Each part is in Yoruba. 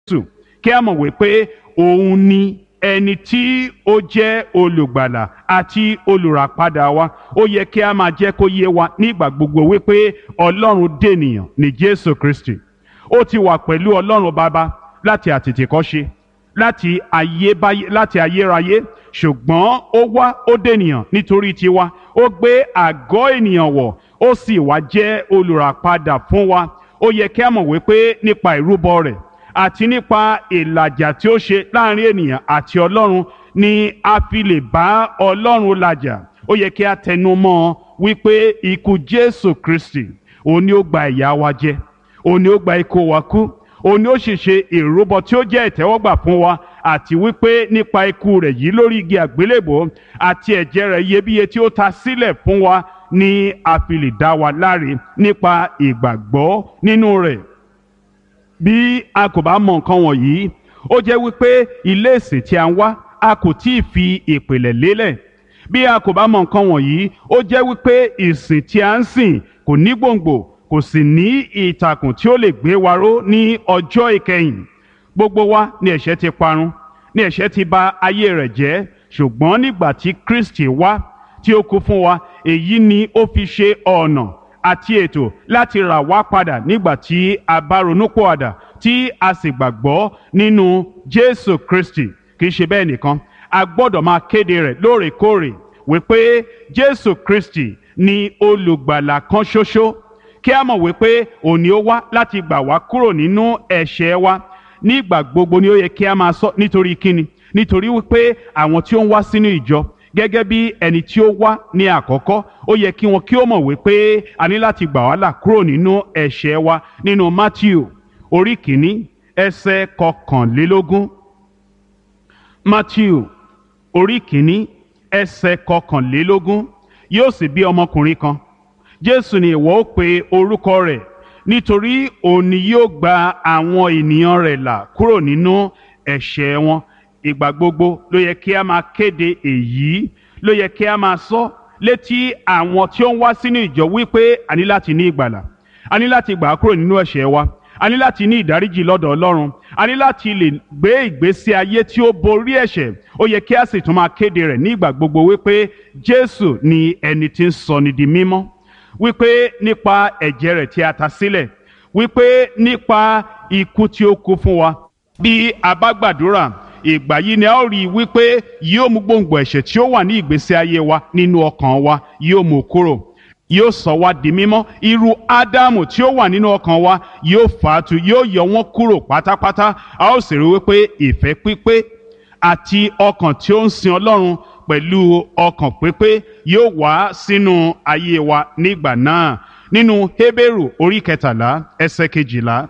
jésù kí a mọ̀ wípé òun ni ẹni tí ó jẹ́ olùgbàlà àti olùràpadà wa ó yẹ kí a máa jẹ́ kó yé wa nígbà gbogbo wípé ọlọ́run dènìyàn ní jésù kristi ó ti wà pẹ̀lú ọlọ́run bàbá láti àtètèkọ́ṣe láti ayébáyé láti ayérayé ṣùgbọ́n ó wá ó dènìyàn nítorí tiwa ó gbé àgọ́ ènìyàn wọ̀ ó sì wá jẹ́ olùràpadà fún wa ó yẹ kí a mọ̀ wípé nípa ìrúbọ rẹ̀ àti nípa ìlàjà tí ó ṣe láàrin ènìyàn àti ọlọ́run ni a fi lè bá ọlọ́run làjà ó yẹ kí a tẹnu mọ́ ọ wípé ikú jésù kristi òun ni ó gba ìyà wa jẹ òun ni ó gba ikú wa kú òun ni ó sì ṣe ìrúbọ tí ó jẹ́ ìtẹ́wọ́gbà fún wa àti wípé nípa ikú rẹ̀ yìí lórí igi àgbélébò àti ẹ̀jẹ̀ rẹ̀ iyebíye tí ó ta sílẹ̀ fún wa ni a fi lè dá wa láre nípa ìgbàgbọ́ nínú rẹ̀ bí a kò bá mọ nǹkan wọ̀nyí ó jẹ́ wípé ilé ìsìn tí a ń wá a kò tí ì fi ìpìlẹ̀ lélẹ̀ bí a kò bá mọ nǹkan wọ̀nyí ó jẹ́ wípé ìsìn tí a ń sìn kò ní gbòǹgbò kò sì ní ìtàkùn tí ó lè gbé wa ró ní ọjọ́ ìkẹyìn gbogbo wa ni ẹ̀ṣẹ̀ ti parun ni ẹ̀ṣẹ̀ ti bà ayé rẹ̀ jẹ́ ṣùgbọ́n nígbà tí Kristi wá tí ó kú fún wa èyí ni ó fi ṣe ọ̀nà àti ètò láti rà wá padà nígbà tí a bá ronúpọ̀àdà tí a sì gbàgbọ́ nínú Jésù Kristi kì í ṣe bẹ́ẹ̀ nìkan a gbọ́dọ̀ máa kéde rẹ̀ lóòrèkóòrè wípé Jésù Kristi ni olùgbàlà kan ṣoṣo kí a mọ̀ wípé òní ó wá láti gbà wá kúrò nínú ẹ̀ṣẹ̀ wa nígbà gbogbo ni ó yẹ kí a máa sọ nítorí kíni nítorí wípé àwọn tí ó ń wá sínú ìjọ gẹ́gẹ́ bí ẹni tí ó wá ní àkọ́kọ́ ó yẹ kí wọn kí ó mọ̀ wípé a ní láti gbà wá là kúrò nínú ẹ̀ṣẹ̀ wa nínú Matthew orí kìíní ẹsẹ̀ kọkànlélógún Matthew orí kìíní ẹsẹ̀ kọkànlélógún yóò sì bí ọmọkùnrin kan Jésù ni ìwọ ó pe orúkọ rẹ̀ nítorí òun ni yóò gba àwọn ènìyàn rẹ̀ là kúrò nínú ẹ̀ṣẹ̀ wọn ìgbà gbogbo ló yẹ kí a máa kéde èyí ló yẹ kí a máa sọ létí àwọn tí ó ń wá sínú ìjọ wípé a ní láti ní ìgbàlà a ní láti gbà á kúrò nínú ẹ̀ṣẹ̀ wa a ní láti ní ìdáríjì lọ́dọ̀ Ọlọ́run a ní láti lè gbé ìgbésí ayé tí ó borí ẹ̀ṣẹ̀ ó yẹ kí a sì tún máa kéde rẹ̀ ní ìgbà gbogbo wípé Jésù ni ẹni tí ń sọ ni di mímọ́ wípé nípa ẹ̀jẹ̀ rẹ̀ tí a ta sílẹ̀ wípé nípa ikú tí ó kú fún wa bí a bá gbàdúrà ìgbà yìí ni a ó rí i wípé yóò mú gbòǹgbò ẹ̀ṣẹ̀ tí ó wà ní ìgbésí ayé wa nínú ọkàn wa yóò mú kúrò yóò sọ wá di mímọ́ irú ádámù tí ó wà nínú ọkàn wa yóò fàátù yóò yọ wọ́n kúrò pátápátá a ó sì rí wípé ìfẹ́ pípé àti ọkàn tí ó ń sin ọlọ́run pẹ̀lú ọkàn pípé yóò wá sínú ayé wa nígbà náà nínú Hébérù orí kẹtàlá ẹsẹ̀ kejìlá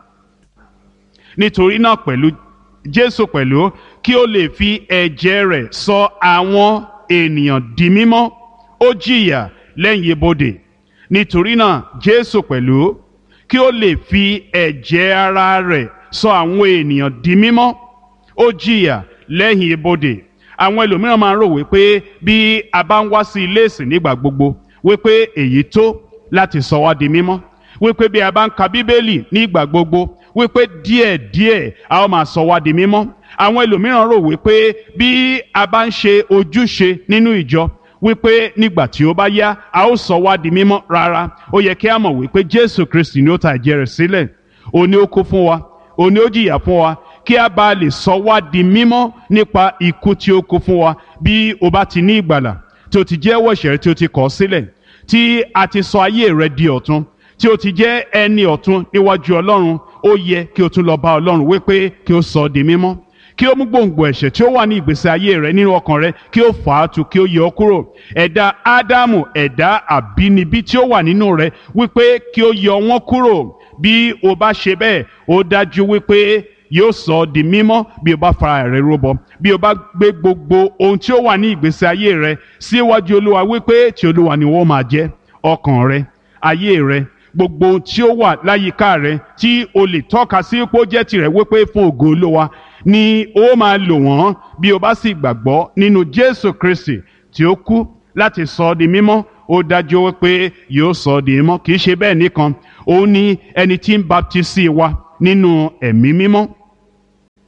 nítorí náà pẹ̀lú Jésù pẹ̀lú kí ó lè fi ẹ̀jẹ̀ rẹ̀ sọ àwọn ènìyàn di mímọ́ ó jìyà lẹ́yìn ibodè nítorí náà Jésù pẹ̀lú kí ó lè fi ẹ̀jẹ̀ ara rẹ̀ sọ àwọn ènìyàn di mímọ́ ó jìyà lẹ́yìn ibodè àwọn ẹlòmíràn máa ń rò wípé bí a bá ń wá sí ilé ìsìn nígbà gbogbo wípé èyí tó láti sọ wá di mímọ́ wípé bí a bá ń ka bíbélì nígbà gbogbo wípé díẹ̀díẹ̀ a ó máa sọ wá di mímọ́ àwọn ẹlòmíràn rò wípé bí a bá ń ṣe ojúṣe nínú ìjọ wípé nígbà tí ó bá yá a ó sọ wá di mímọ́ rárá ó yẹ kí a mọ̀ wípé Jésù Kristi ni ó ta ẹ̀jẹ̀ rẹ̀ sílẹ̀ òun ni ó kú fún wa òun ni ó jìyà fún wa kí a bá lè sọ wá di mímọ́ nípa ikú tí ó kú fún wa bí o bá ti ní ìgbàlà tí o ti jẹ́wọ́ ẹ̀ṣẹ̀ rẹ tí o ti kọ̀ sílẹ̀ tí a ti sọ ayé rẹ di ọ̀tun tí o ti jẹ́ ẹni ọ̀tun níwájú Ọlọ́run ó yẹ kí o tún lọ bá Ọlọ́run wípé kí o sọ ọ́ di mímọ́ kí o mú gbòǹgbò ẹ̀ṣẹ̀ tí ó wà ní ìgbésí ayé rẹ nínú ọkàn rẹ kí o fà á tu kí o yọ ọ́ kúrò ẹ̀dá Ádámù ẹ̀dá àbínibí tí ó wà nínú rẹ wípé kí o yọ wọ́n kúrò bí o bá ṣe bẹ́ẹ̀ ó dájú wípé yóò sọ ọ́ di mímọ́ bí o bá fara rẹ rúbọ bí o bá gbé gbogbo ohun tí ó wà ní ìgbésí ayé rẹ síwájú Olúwa wípé tí Olúwa ni wọ́n máa jẹ́ ọkàn rẹ ayé rẹ gbogbo ohun tí ó wà láyìíká rẹ tí o lè tọ́ka sí pé ó jẹ́ tirẹ̀ wípé fún ògo Olúwa ni ó máa lò wọ́n bí o bá sì gbàgbọ́ nínú Jésù Kristi tí ó kú láti sọ ọ́ di mímọ́ ó dájú wípé yóò sọ ọ́ di mímọ́ kì í ṣe bẹ́ẹ̀ nìkan òun ni ẹni tí ń baptisi wa nínú ẹ̀mí mímọ́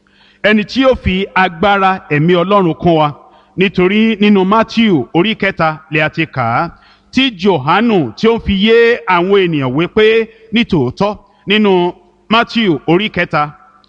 ẹni tí yóò fi agbára ẹ̀mí ọlọ́run kún wa nítorí nínú matthew orí kẹta lè a ti kà á tí johanu tí ó fi yé àwọn ènìyàn wípé nítòótọ́ nínú matthew orí kẹta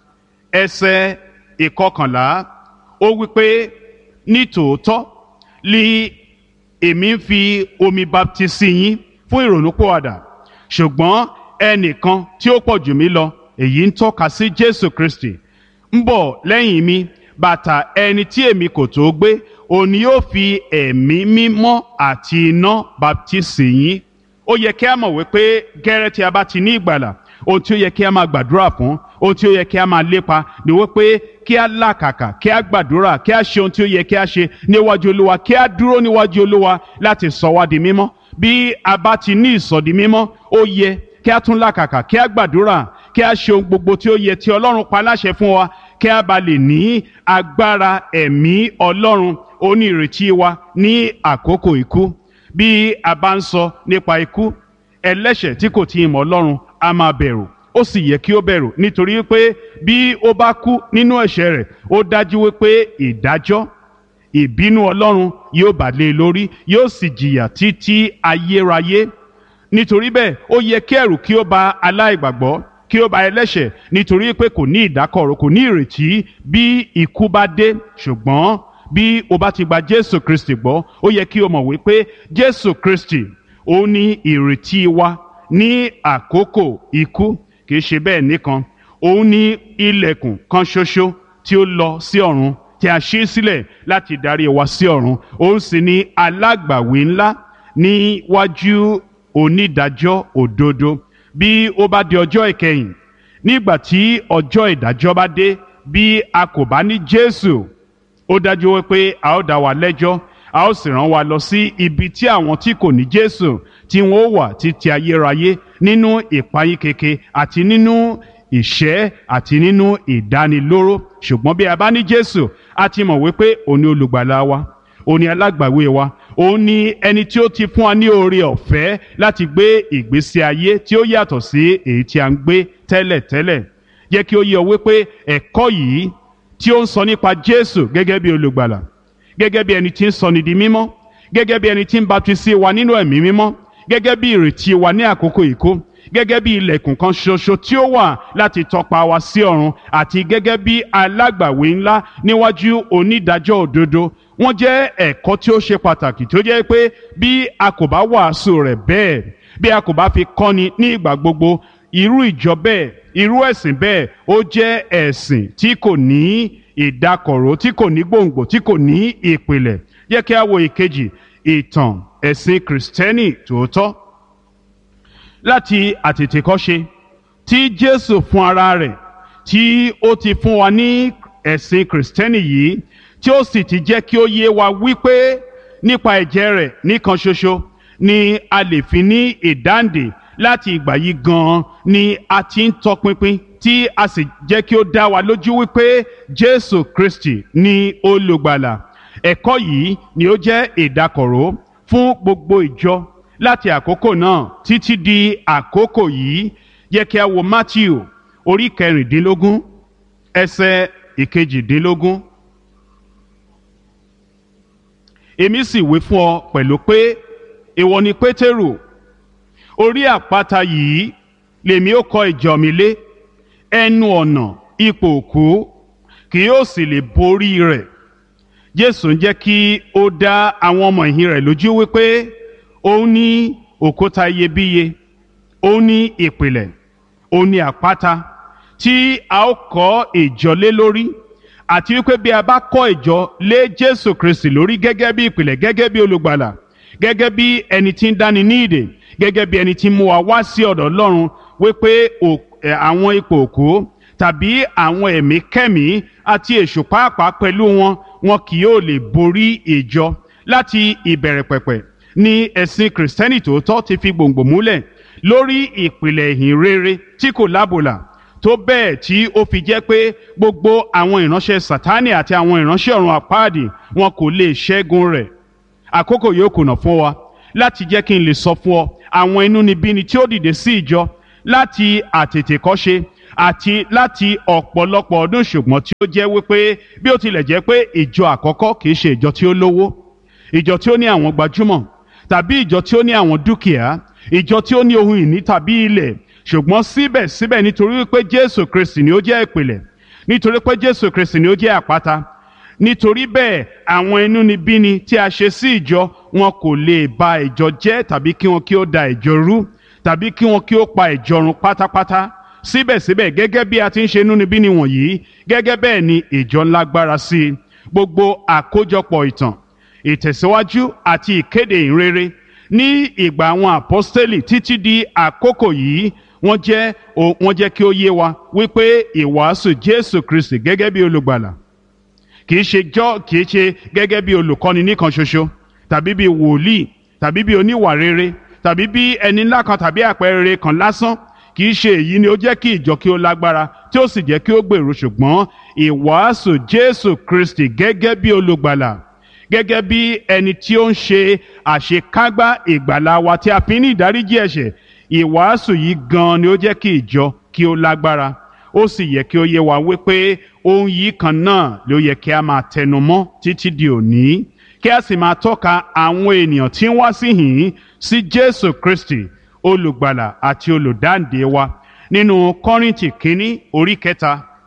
ẹsẹ̀ ìkọkànlá ó wípé nítòótọ́ li èmi ń fi omi baptisi yín fún ìrònúpìwàdà ṣùgbọ́n ẹnìkan tí ó pọ̀ jù mí lọ èyí ń tọ́ka sí jésù kristi ń bọ̀ lẹ́yìn mi bàtà ẹni tí èmi kò tó gbé òun ni yóò fi ẹ̀mí mímọ́ àti iná baptisi yín ó yẹ kí a mọ̀ wípé gẹ́rẹ́ tí a bá ti ní ìgbàlà ohun tí ó yẹ kí a máa gbàdúrà fún ohun tí ó yẹ kí a máa lépa ni wípé kí a làkàkà kí a gbàdúrà kí a ṣe ohun tí ó yẹ kí a ṣe níwájú olúwa kí a dúró níwájú olúwa láti sọ wá di mímọ́ bí a bá ti ní ìsọdi mímọ́ ó yẹ kí a tún làkàkà kí a gbàdúrà kí a ṣe ohun gbogbo tí ó yẹ tí ọlọ́run pa láṣẹ fún wa kí a bá lè ní agbára ẹ̀mí ọlọ́run onírètí wa ní àkókò ikú bí a bá ń sọ nípa ikú ẹlẹ́ṣẹ̀ tí kò tí ì mọ̀ ọlọ́run a máa bẹ̀rù ó sì yẹ kí ó bẹ̀rù nítorí pé bí ó bá kú nínú ẹ̀ṣẹ̀ rẹ̀ ó dájú wípé ìdájọ́ ìbínú ọlọ́run yóò bà lé e lórí yóò sì jìyà títí ayérayé nítorí bẹ́ẹ̀ ó yẹ kí ẹ̀rù kí ó bà aláìgbàgbọ́ kí ó bà ẹlẹ́ṣẹ̀ nítorí pé kò ní ìdákọ̀ró kò ní ìrètí bí ikú bá dé ṣùgbọ́n bí o bá ti gba jésù kristi gbọ́ ó yẹ kí o mọ̀ wípé jésù kristi ó ní ìrètí wa ní àkókò ikú kì í ṣe bẹ́ẹ̀ nìkan òun ní ilẹ̀kùn kan ṣoṣo tí ó lọ sí ọ̀run tí a ṣí sílẹ̀ láti darí wa sí ọ̀run òun sì ní alágbàwí ńlá níwájú onídàájọ́ òdodo bí ó bá di ọjọ́ ìkẹyìn nígbà tí ọjọ́ ìdájọ́ bá dé bí a kò bá ní jésù ó dájú wípé a ó dá wa lẹ́jọ́ a ó sì rán wa lọ sí ibi tí àwọn tí kò ní jésù tí wọn ó wà títí ayérayé nínú ìpayín keke àti nínú ìṣẹ́ àti nínú ìdánilóró ṣùgbọ́n bí a bá ní jésù a ti mọ̀ wípé òun ni olùgbàlà wa òun ni alágbàwé wa òun ni ẹni tí ó ti fún wa ní oore ọ̀fẹ́ láti gbé ìgbésí ayé tí ó yàtọ̀ sí èyí tí a ń gbé tẹ́lẹ̀tẹ́lẹ̀ jẹ́ kí ó yé ọ wípé ẹ̀kọ́ yìí tí ó ń sọ nípa jésù gẹ́gẹ́ bí olùgbàlà gẹ́gẹ́ bí ẹni tí ń sọni di mímọ́ gẹ́gẹ́ bí ẹni tí ń baptisi wa nínú ẹ̀mí mímọ́ gẹ́gẹ́ bí ìrètí wa ní àkókò ìkó gẹ́gẹ́ bí ilẹ̀kùn kan ṣoṣo tí ó wà láti tọpa wa sí ọ̀run àti gẹ́gẹ́ bí alágbàwé ńlá níwájú onídàájọ́ òdodo wọ́n jẹ́ ẹ̀kọ́ tí ó ṣe pàtàkì tó jẹ́ pé bí a kò bá wàásù rẹ̀ bẹ́ẹ̀ bí a kò bá fi kọ́ni ní ìgbà gbogbo irú ìjọ bẹ́ẹ̀ irú ẹ̀sìn bẹ́ẹ̀ ó jẹ́ ẹ̀sìn tí kò ní ìdákọ̀ró tí kò ní gbòǹgbò tí kò ní ìpìlẹ̀ jẹ́ kí a wo ìkejì ìtàn ẹ̀sìn kìrìsìtẹ́nì tòótọ́ láti àtètèkọ́ṣe tí jésù fún ara rẹ̀ tí ó ti fún wa ní ẹ̀sìn kìrìsìtẹ́nì yìí tí ó sì ti jẹ́ kí ó yé wa wípé nípa ẹ̀jẹ̀ rẹ̀ nìkan ṣoṣo ni a lè fi ní ìdáǹdè láti ìgbà yìí gan-an ni a ti ń tọpinpin tí a sì jẹ́ kí ó dá wa lójú wípé jésù kristi ni olùgbàlà ẹ̀kọ́ yìí ni ó jẹ́ ìdákọ̀ró fún gbogbo ìjọ láti àkókò náà títí di àkókò yìí yẹ kí a wo matthew orí kẹrìndínlógún ẹsẹ̀ ìkejìdínlógún. èmi sì wí fún ọ pẹ̀lú pé ìwọ ni pétérù orí àpáta yìí lèmi ó kọ́ ìjọ mi lé ẹnu ọ̀nà ipò òkú kì yóò sì lè borí rẹ̀ jésù ń jẹ́ kí ó dá àwọn ọmọ ìhìn rẹ̀ lójú wípé òun ní òkúta iyebíye òun ní ìpìlẹ̀ òun ní àpáta tí a ó kọ́ ìjọ lé lórí àti wípé bí a bá kọ́ ìjọ lé jésù kristi lórí gẹ́gẹ́ bí ìpìlẹ̀ gẹ́gẹ́ bí olùgbàlà gẹ́gẹ́ bí ẹni tí ń dáni ní ìdè gẹ́gẹ́ bí ẹni tí ń mú wa wá sí ọ̀dọ̀ ọlọ́run wípé àwọn ipò òkú tàbí àwọn ẹ̀mí kẹ́mí àti èṣù pàápàá pẹ̀lú wọn wọn kì yóò lè borí ìjọ láti ìbẹ̀rẹ̀ pẹ̀pẹ̀ ni ẹ̀sìn kìrìsìtẹ́nì tòótọ́ ti fi gbòǹgbò múlẹ̀ lórí ìpìlẹ̀ ìhìn rere tí kò lábòlà tó bẹ́ẹ̀ tí ó fi jẹ́ pé gbogbo àwọn ìránṣẹ́ sátánì àti àwọn ìránṣẹ́ ọ̀run àpáàdì wọn kò lè ṣẹ́gun rẹ̀ àkókò yóò kùnà fún wa láti jẹ́ kí n lè sọ fún ọ àwọn inúnibíni tí ó dìde sí ìjọ láti àtètèkọ́ṣe àti láti ọ̀pọ̀lọpọ̀ ọdún ṣùgbọ́n tí ó jẹ́ wípé bí ó tilẹ̀ jẹ́ pé ìjọ àkọ́kọ́ kìí ṣe ìjọ tí ó lówó ìjọ tí ó ní àwọn gbajúmọ̀ tàbí ìjọ tí ó ní àwọn dúkìá ìjọ tí ó ní ohun ìní tàbí ilẹ̀ ṣùgbọ́n síbẹ̀síbẹ̀ nítorí wípé Jésù Kristi ni ó jẹ́ ìpìlẹ̀ nítorí pé Jésù Kristi ni ó jẹ́ àpáta nítorí bẹ́ẹ̀ àwọn inúnibíni tí a ṣe sí ìjọ wọn kò lè ba ìjọ jẹ́ tàbí kí wọn kí ó da ìjọ rú tàbí kí wọn kí ó pa ìjọ run pátápátá síbẹ̀síbẹ̀ gẹ́gẹ́ bí a ti ń ṣe inúnibíni wọ̀nyí gẹ́gẹ́ bẹ́ẹ̀ ni ìjọ ń lágbára sí i gbogbo àkójọpọ̀ ìtàn ìtẹ̀síwájú àti ìkéde ìrere ní ìgbà àwọn àpọ́stélì títí di àkókò yìí wọ́n jẹ́ wọ́n jẹ́ kí ó yé wa wípé ìwàásù Jésù Kristi gẹ́gẹ́ bí olùgbàlà kì í ṣe jọ́ kì í ṣe gẹ́gẹ́ bí olùkọ́ni nìkan ṣoṣo tàbí bí wòlíì tàbí bí oníwà rere tàbí bí ẹni ńlá kan tàbí àpẹẹrẹ kan lásán kì í ṣe èyí ni ó jẹ́ kí ìjọ kí ó lágbára tí ó sì jẹ́ kí ó gbèrú ṣùgbọ́n ìwàásù Jésù Kristi gẹ́gẹ́ bí olùgbàlà gẹ́gẹ́ bí ẹni tí ó ń ṣe àṣekágbá ìgbàlà wa tí a fi ní ìdáríjì ẹ̀ṣẹ̀ ìwàásù yìí gan ni ó jẹ́ kí ìjọ kí ó lágbára ó sì yẹ kí ó yé wa wípé ohun yìí kan náà ló yẹ kí a máa tẹnu mọ́ títí di òní kí a sì máa tọ́ka àwọn ènìyàn tí ń wá sí hìn sí Jésù Kristi olùgbàlà àti olùdáǹdè wa nínú Kọ́ríńtì kínní orí kẹta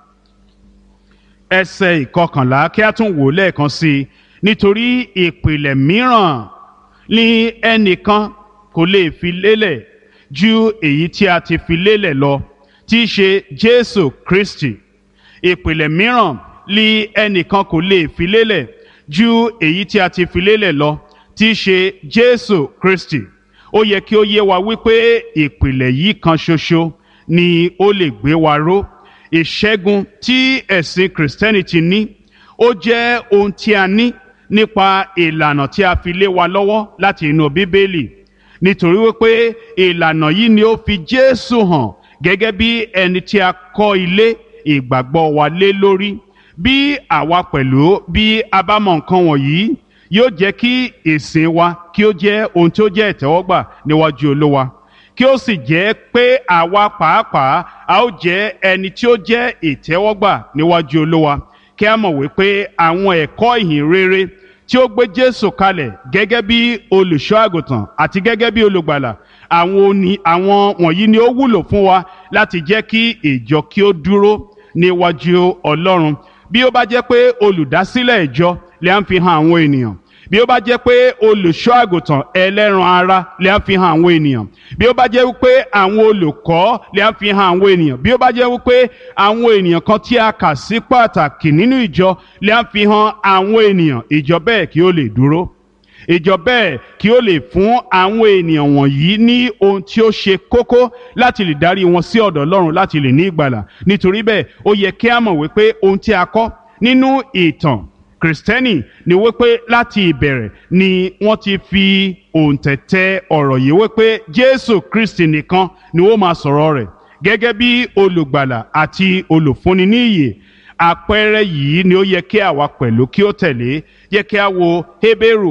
ẹsẹ̀ ìkọkànlá kí a tún wò lẹ́ẹ̀kan sí i nítorí ìpìlẹ̀ mìíràn ni ẹnìkan kò lè fi lélẹ̀ ju èyí tí a ti fi lélẹ̀ lọ tí í ṣe Jésù Kristi ìpìlẹ̀ mìíràn ni ẹnìkan kò lè fi lélẹ̀ ju èyí tí a ti fi lélẹ̀ lọ tí í ṣe Jésù Kristi ó yẹ kí ó yé wa wípé ìpìlẹ̀ yìí kan ṣoṣo ni ó lè gbé wa ró ìṣẹ́gun tí ẹ̀sìn Christianity ní ó jẹ́ ohun tí a ní nípa ìlànà tí a fi lé wa lọ́wọ́ láti inú Bíbélì nítorí wípé ìlànà yìí ni ó fi Jésù hàn gẹ́gẹ́ bí ẹni tí a kọ́ ilé ìgbàgbọ́ wa lé lórí bí àwa pẹ̀lú bí a bá mọ nǹkan wọ̀nyí yóò jẹ́ kí ìsìn wa kí ó jẹ́ ohun tí ó jẹ́ ìtẹ́wọ́gbà níwájú Olúwa kí ó sì jẹ́ pé àwa pàápàá a ó jẹ́ ẹni tí ó jẹ́ ìtẹ́wọ́gbà níwájú Olúwa kí a mọ̀ wípé àwọn ẹ̀kọ́ ìhìn rere tí ó gbé Jésù kalẹ̀ gẹ́gẹ́ bí olùṣọ́ àgùntàn àti gẹ́gẹ́ bí olùgbàlà àwọn òní àwọn wọ̀nyí ni ó wúlò fún wa láti jẹ́ kí ìjọ kí ó dúró níwájú Ọlọ́run bí ó bá jẹ́ pé olùdásílẹ̀ ìjọ lè ń fi hàn àwọn ènìyàn bí ó bá jẹ́ pé olùṣọ́ àgùntàn ẹlẹ́ran ara lè ń fi hàn àwọn ènìyàn bí ó bá jẹ́ wípé àwọn olùkọ́ lè ń fi hàn àwọn ènìyàn bí ó bá jẹ́ wípé àwọn ènìyàn kan tí a kà sí pàtàkì nínú ìjọ lè ń fi hàn àwọn ènìyàn ìjọ bẹ́ẹ̀ kí ó lè dúró ìjọ bẹ́ẹ̀ kí ó lè fún àwọn ènìyàn wọ̀nyí ní ohun tí ó ṣe kókó láti lè darí wọn sí ọ̀dọ̀ Ọlọ́run láti lè ní ìgbàlà nítorí bẹ́ẹ̀ ó yẹ kí a mọ̀ wípé ohun tí a kọ́ nínú ìtàn Kristẹni ni wípé láti ìbẹ̀rẹ̀ ni wọ́n ti fi òǹtẹ̀tẹ̀ ọ̀rọ̀ yìí wípé Jésù Kristi nìkan ni ó máa sọ̀rọ̀ rẹ̀ gẹ́gẹ́ bí olùgbàlà àti olùfúnni ní ìyè àpẹẹrẹ yìí ni ó yẹ kí àwa pẹ̀lú kí ó tẹ̀lé yẹ kí a wo Hébérù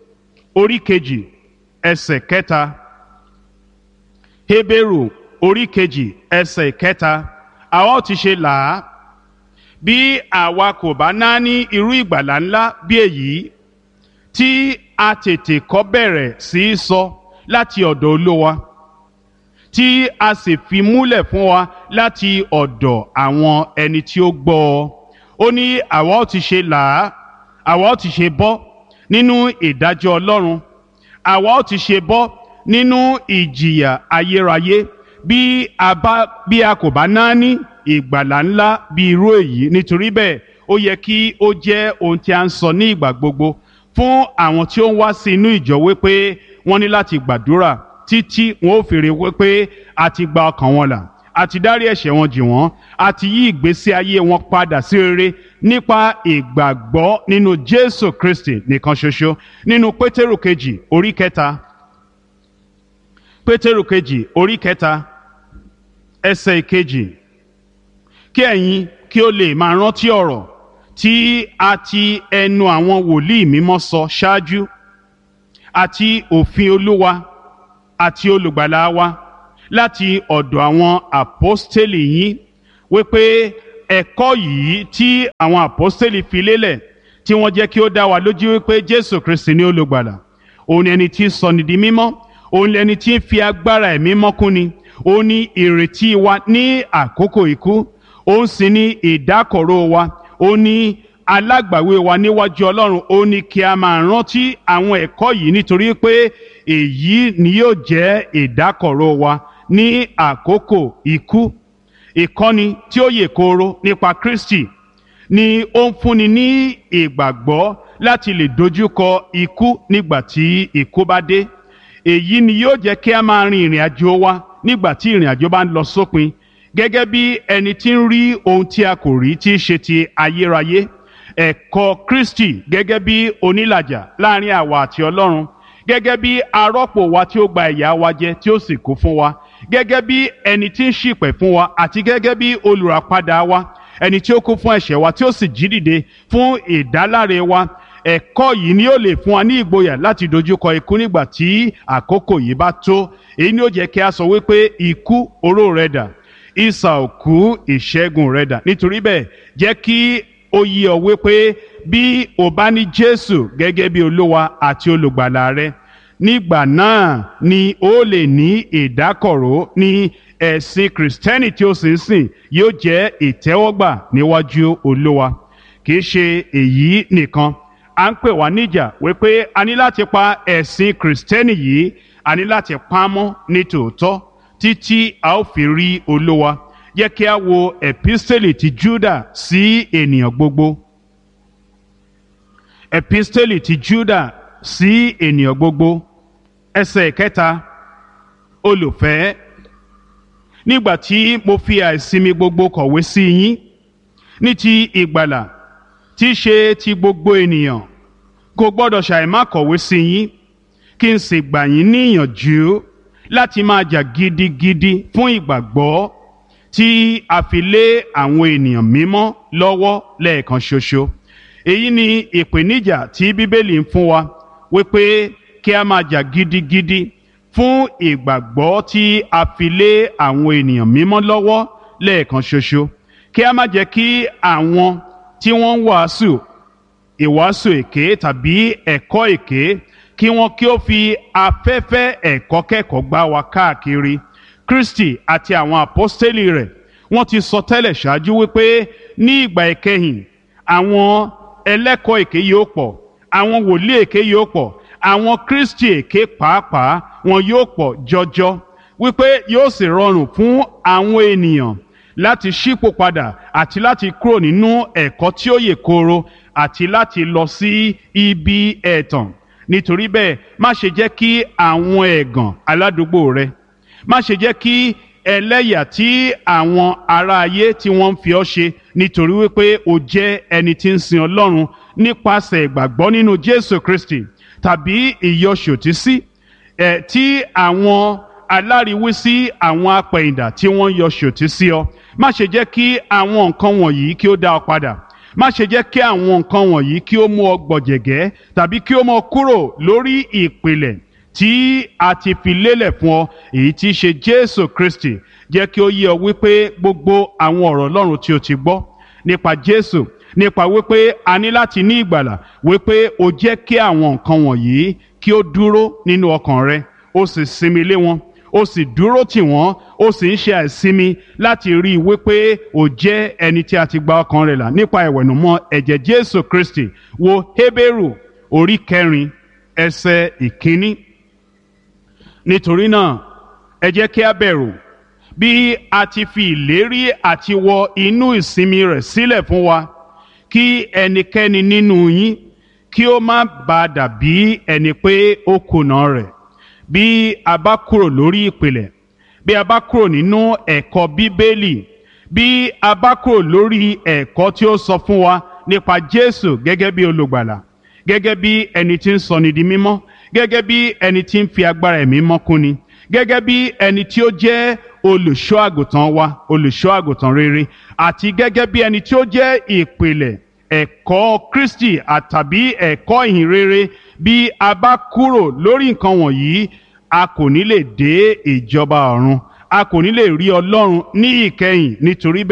orí kejì ẹsẹ̀ kẹta Hébérù orí kejì ẹsẹ̀ kẹta àwa ó ti ṣe là á bí àwa kò bá náání irú ìgbàlà ńlá bí èyí tí a tètè kọ́ bẹ̀rẹ̀ sí í sọ láti ọ̀dọ̀ Olúwa tí a sì fi múlẹ̀ fún wa láti ọ̀dọ̀ àwọn ẹni tí ó gbọ́ ọ ó ní àwa ó ti ṣe là á àwa ó ti ṣe bọ́ nínú ìdájọ́ Ọlọ́run àwa ó ti ṣe bọ́ nínú ìjìyà ayérayé bí a bá bí a kò bá náání ìgbàlà ńlá bí irú èyí nítorí bẹ́ẹ̀ ó yẹ kí ó jẹ́ ohun tí a ń sọ ní ìgbà gbogbo fún àwọn tí ó ń wá sí inú ìjọ wípé wọ́n ní láti gbàdúrà títí wọn ó fèrè wípé a ti gba ọkàn wọn là a ti dárí ẹ̀ṣẹ̀ wọn jì wọ́n a ti yí ìgbésí ayé wọn padà sí rere nípa ìgbàgbọ́ nínú Jésù Kristi nìkan ṣoṣo nínú Pétérù kejì orí kẹta Pétérù kejì orí kẹta ẹsẹ̀ ìkejì kí ẹ̀yin kí ó lè máa rántí ọ̀rọ̀ tí a ti ẹnu àwọn wòlíì mímọ́ sọ ṣáájú àti òfin Olúwa àti olùgbàlà wa láti ọ̀dọ̀ àwọn àpọ́stélì yín wípé ẹ̀kọ́ yìí tí àwọn àpọ́stélì fi lélẹ̀ tí wọ́n jẹ́ kí ó dá wa lójú wípé jésù kristi ni olùgbàlà òun ni ẹni tí ń sọni di mímọ́ òun ni ẹni tí ń fi agbára ẹ̀mí mọ́kúnni òun ni ìrètí wa ní àkókò ikú òun sì ni ìdákọ̀ró wa òun ni alágbàwé wa níwájú ọlọ́run ó ní kí a máa rántí àwọn ẹ̀kọ́ yìí nítorí pé èyí ni yóò jẹ́ ìdákọ̀ró wa ní àkókò ikú ìkọ́ni tí ó yè kooro nípa kristi ni ó ń fúnni ní ìgbàgbọ́ láti lè dojúkọ ikú nígbà tí ikú bá dé èyí ni yóò jẹ́ kí a máa rin ìrìn àjò wa nígbà tí ìrìn àjò bá ń lọ sópin gẹ́gẹ́ bí ẹni tí ń rí ohun tí a kò rí tí í ṣe ti ayérayé ẹ̀kọ́ kristi gẹ́gẹ́ bí onílàjà láàrin àwa àti ọlọ́run gẹ́gẹ́ bí arọ́pò wa tí ó gba ìyà wa jẹ tí ó sì kú fún wa gẹ́gẹ́ bí ẹni tí ń ṣìpẹ̀ fún wa àti gẹ́gẹ́ bí olùràpadà wa ẹni tí ó kú fún ẹ̀ṣẹ̀ wa tí ó sì jí dìde fún ìdáláre wa ẹ̀kọ́ yìí ni ó lè fún wa ní ìgboyà láti dojúkọ ikú nígbà tí àkókò yìí bá tó èyí ni ó jẹ́ kí a sọ wípé ikú oró rẹ̀ dà ìsà òkú ìṣẹ́gun rẹ̀ dà nítorí bẹ́ẹ̀ jẹ́ kí ó yí ọ wípé bí o bá ní jésù gẹ́gẹ́ bí olúwa àti olùgbàlà rẹ nígbà náà ni ó lè ní ìdákọ̀ró ní ẹ̀sìn kìrìsìtẹ́nì tí ó sì ń sìn yóò jẹ́ ìtẹ́wọ́gbà níwájú olúwa kì í ṣe èyí nìkan à ń pè wá níjà wípé a ní láti pa ẹ̀sìn kìrìsìtẹ́nì yìí a ní láti pa á mọ́ ní tòótọ́ títí a ó fi rí olúwa yẹ kí a wo epistele ti juda sí ènìyàn gbogbo epistele ti juda sí ènìyàn gbogbo ẹsẹ̀ kẹta olùfẹ́ nígbà tí mo fi àìsinmi gbogbo kọ̀wé sí yín ní ti ìgbàlà tí í ṣe ti gbogbo ènìyàn kò gbọ́dọ̀ ṣàìmá kọ̀wé sí yín kí n sì gbà yín níyànjú láti máa jà gidigidi fún ìgbàgbọ́ tí a fi lé àwọn ènìyàn mímọ́ lọ́wọ́ lẹ́ẹ̀kan ṣoṣo èyí ni ìpèníjà tí bíbélì ń fún wa wípé kí a máa jà gidigidi fún ìgbàgbọ́ tí a fi lé àwọn ènìyàn mímọ́ lọ́wọ́ lẹ́ẹ̀kan ṣoṣo kí a má jẹ́ kí àwọn tí wọ́n ń wàásù ìwàásù èké tàbí ẹ̀kọ́ èké kí wọ́n kí ó fi afẹ́fẹ́ ẹ̀kọ́ kẹ́kọ̀ọ́ gbá wa káàkiri kristi àti àwọn àpọ́stélì rẹ̀ wọ́n ti sọ tẹ́lẹ̀ ṣáájú wípé ní ìgbà ìkẹyìn àwọn ẹlẹ́kọ̀ọ́ èké yóò pọ̀ àwọn wòlíì èké yóò pọ̀ àwọn kristi èké pàápàá wọn yóò pọ̀ jọjọ wípé yóò sì rọrùn fún àwọn ènìyàn láti ṣípò padà àti láti kúrò nínú ẹ̀kọ́ tí ó yè kooro àti láti lọ sí ibi ẹ̀tàn nítorí bẹ́ẹ̀ má ṣe jẹ́ kí àwọn ẹ̀gàn aládùúgbò rẹ má ṣe jẹ́ kí ẹlẹ́yà tí àwọn ará ayé tí wọ́n ń fi ọ́ ṣe nítorí wípé o jẹ́ ẹni tí ń sin ọlọ́run nípasẹ̀ ìgbàgbọ́ nínú jésù kristi tàbí ìyọṣòtísí ẹ̀ tí àwọn aláriwísí àwọn apẹ̀yìndà tí wọ́n yọ ṣòtí sí ọ má ṣe jẹ́ kí àwọn nǹkan wọ̀nyí kí ó dá ọ padà má ṣe jẹ́ kí àwọn nǹkan wọ̀nyí kí ó mú ọ gbọ̀jẹ̀gẹ́ tàbí kí ó mú ọ kúrò lórí ìpìlẹ̀ tí a ti fi lélẹ̀ fún ọ èyí tí í ṣe jésù kristi jẹ́ kí ó yé ọ wípé gbogbo àwọn ọ̀rọ̀ ọlọ́run tí o ti gbọ́ nípa jésù nípa wípé a ní láti ní ìgbàlà wípé o jẹ́ kí àwọn nǹkan wọ̀nyí kí ó dúró nínú ọkàn rẹ o sì sinmi lé wọn ó sì dúró tì wọ́n ó sì ń ṣe àìsinmi láti rí i wípé ó jẹ́ ẹni tí a ti gba ọkàn rẹ̀ là nípa ìwẹ̀nùmọ́ ẹ̀jẹ̀ jésù kristi wo hébérù orí kẹrin ẹsẹ̀ ìkíní nítorí náà ẹ jẹ́ kí a bẹ̀rù bí a ti fi ìlérí àti wọ inú ìsinmi rẹ̀ sílẹ̀ fún wa kí ẹnikẹ́ni nínú yín kí ó má bàa dàbí ẹni pé ó kùnà rẹ̀ bí a bá kúrò lórí ìpìlẹ̀ bí a bá kúrò nínú ẹ̀kọ́ bíbélì bí a bá kúrò lórí ẹ̀kọ́ tí ó sọ fún wa nípa jésù gẹ́gẹ́ bí olùgbàlà gẹ́gẹ́ bí ẹni tí ń sọni di mímọ́ gẹ́gẹ́ bí ẹni tí ń fi agbára ẹ̀mí mọ́kúnni gẹ́gẹ́ bí ẹni tí ó jẹ́ olùṣọ́ àgùntàn wa olùṣọ́ àgùntàn rere àti gẹ́gẹ́ bí ẹni tí ó jẹ́ ìpìlẹ̀ ẹ̀kọ́ kristi àtàbí ẹ̀kọ́ ìhìn rere bí a bá kúrò lórí nǹkan wọ̀nyí a kò ní lè dé ìjọba ọ̀run a kò ní lè rí ọlọ́run ní ìkẹyìn nítorí bẹ́ẹ̀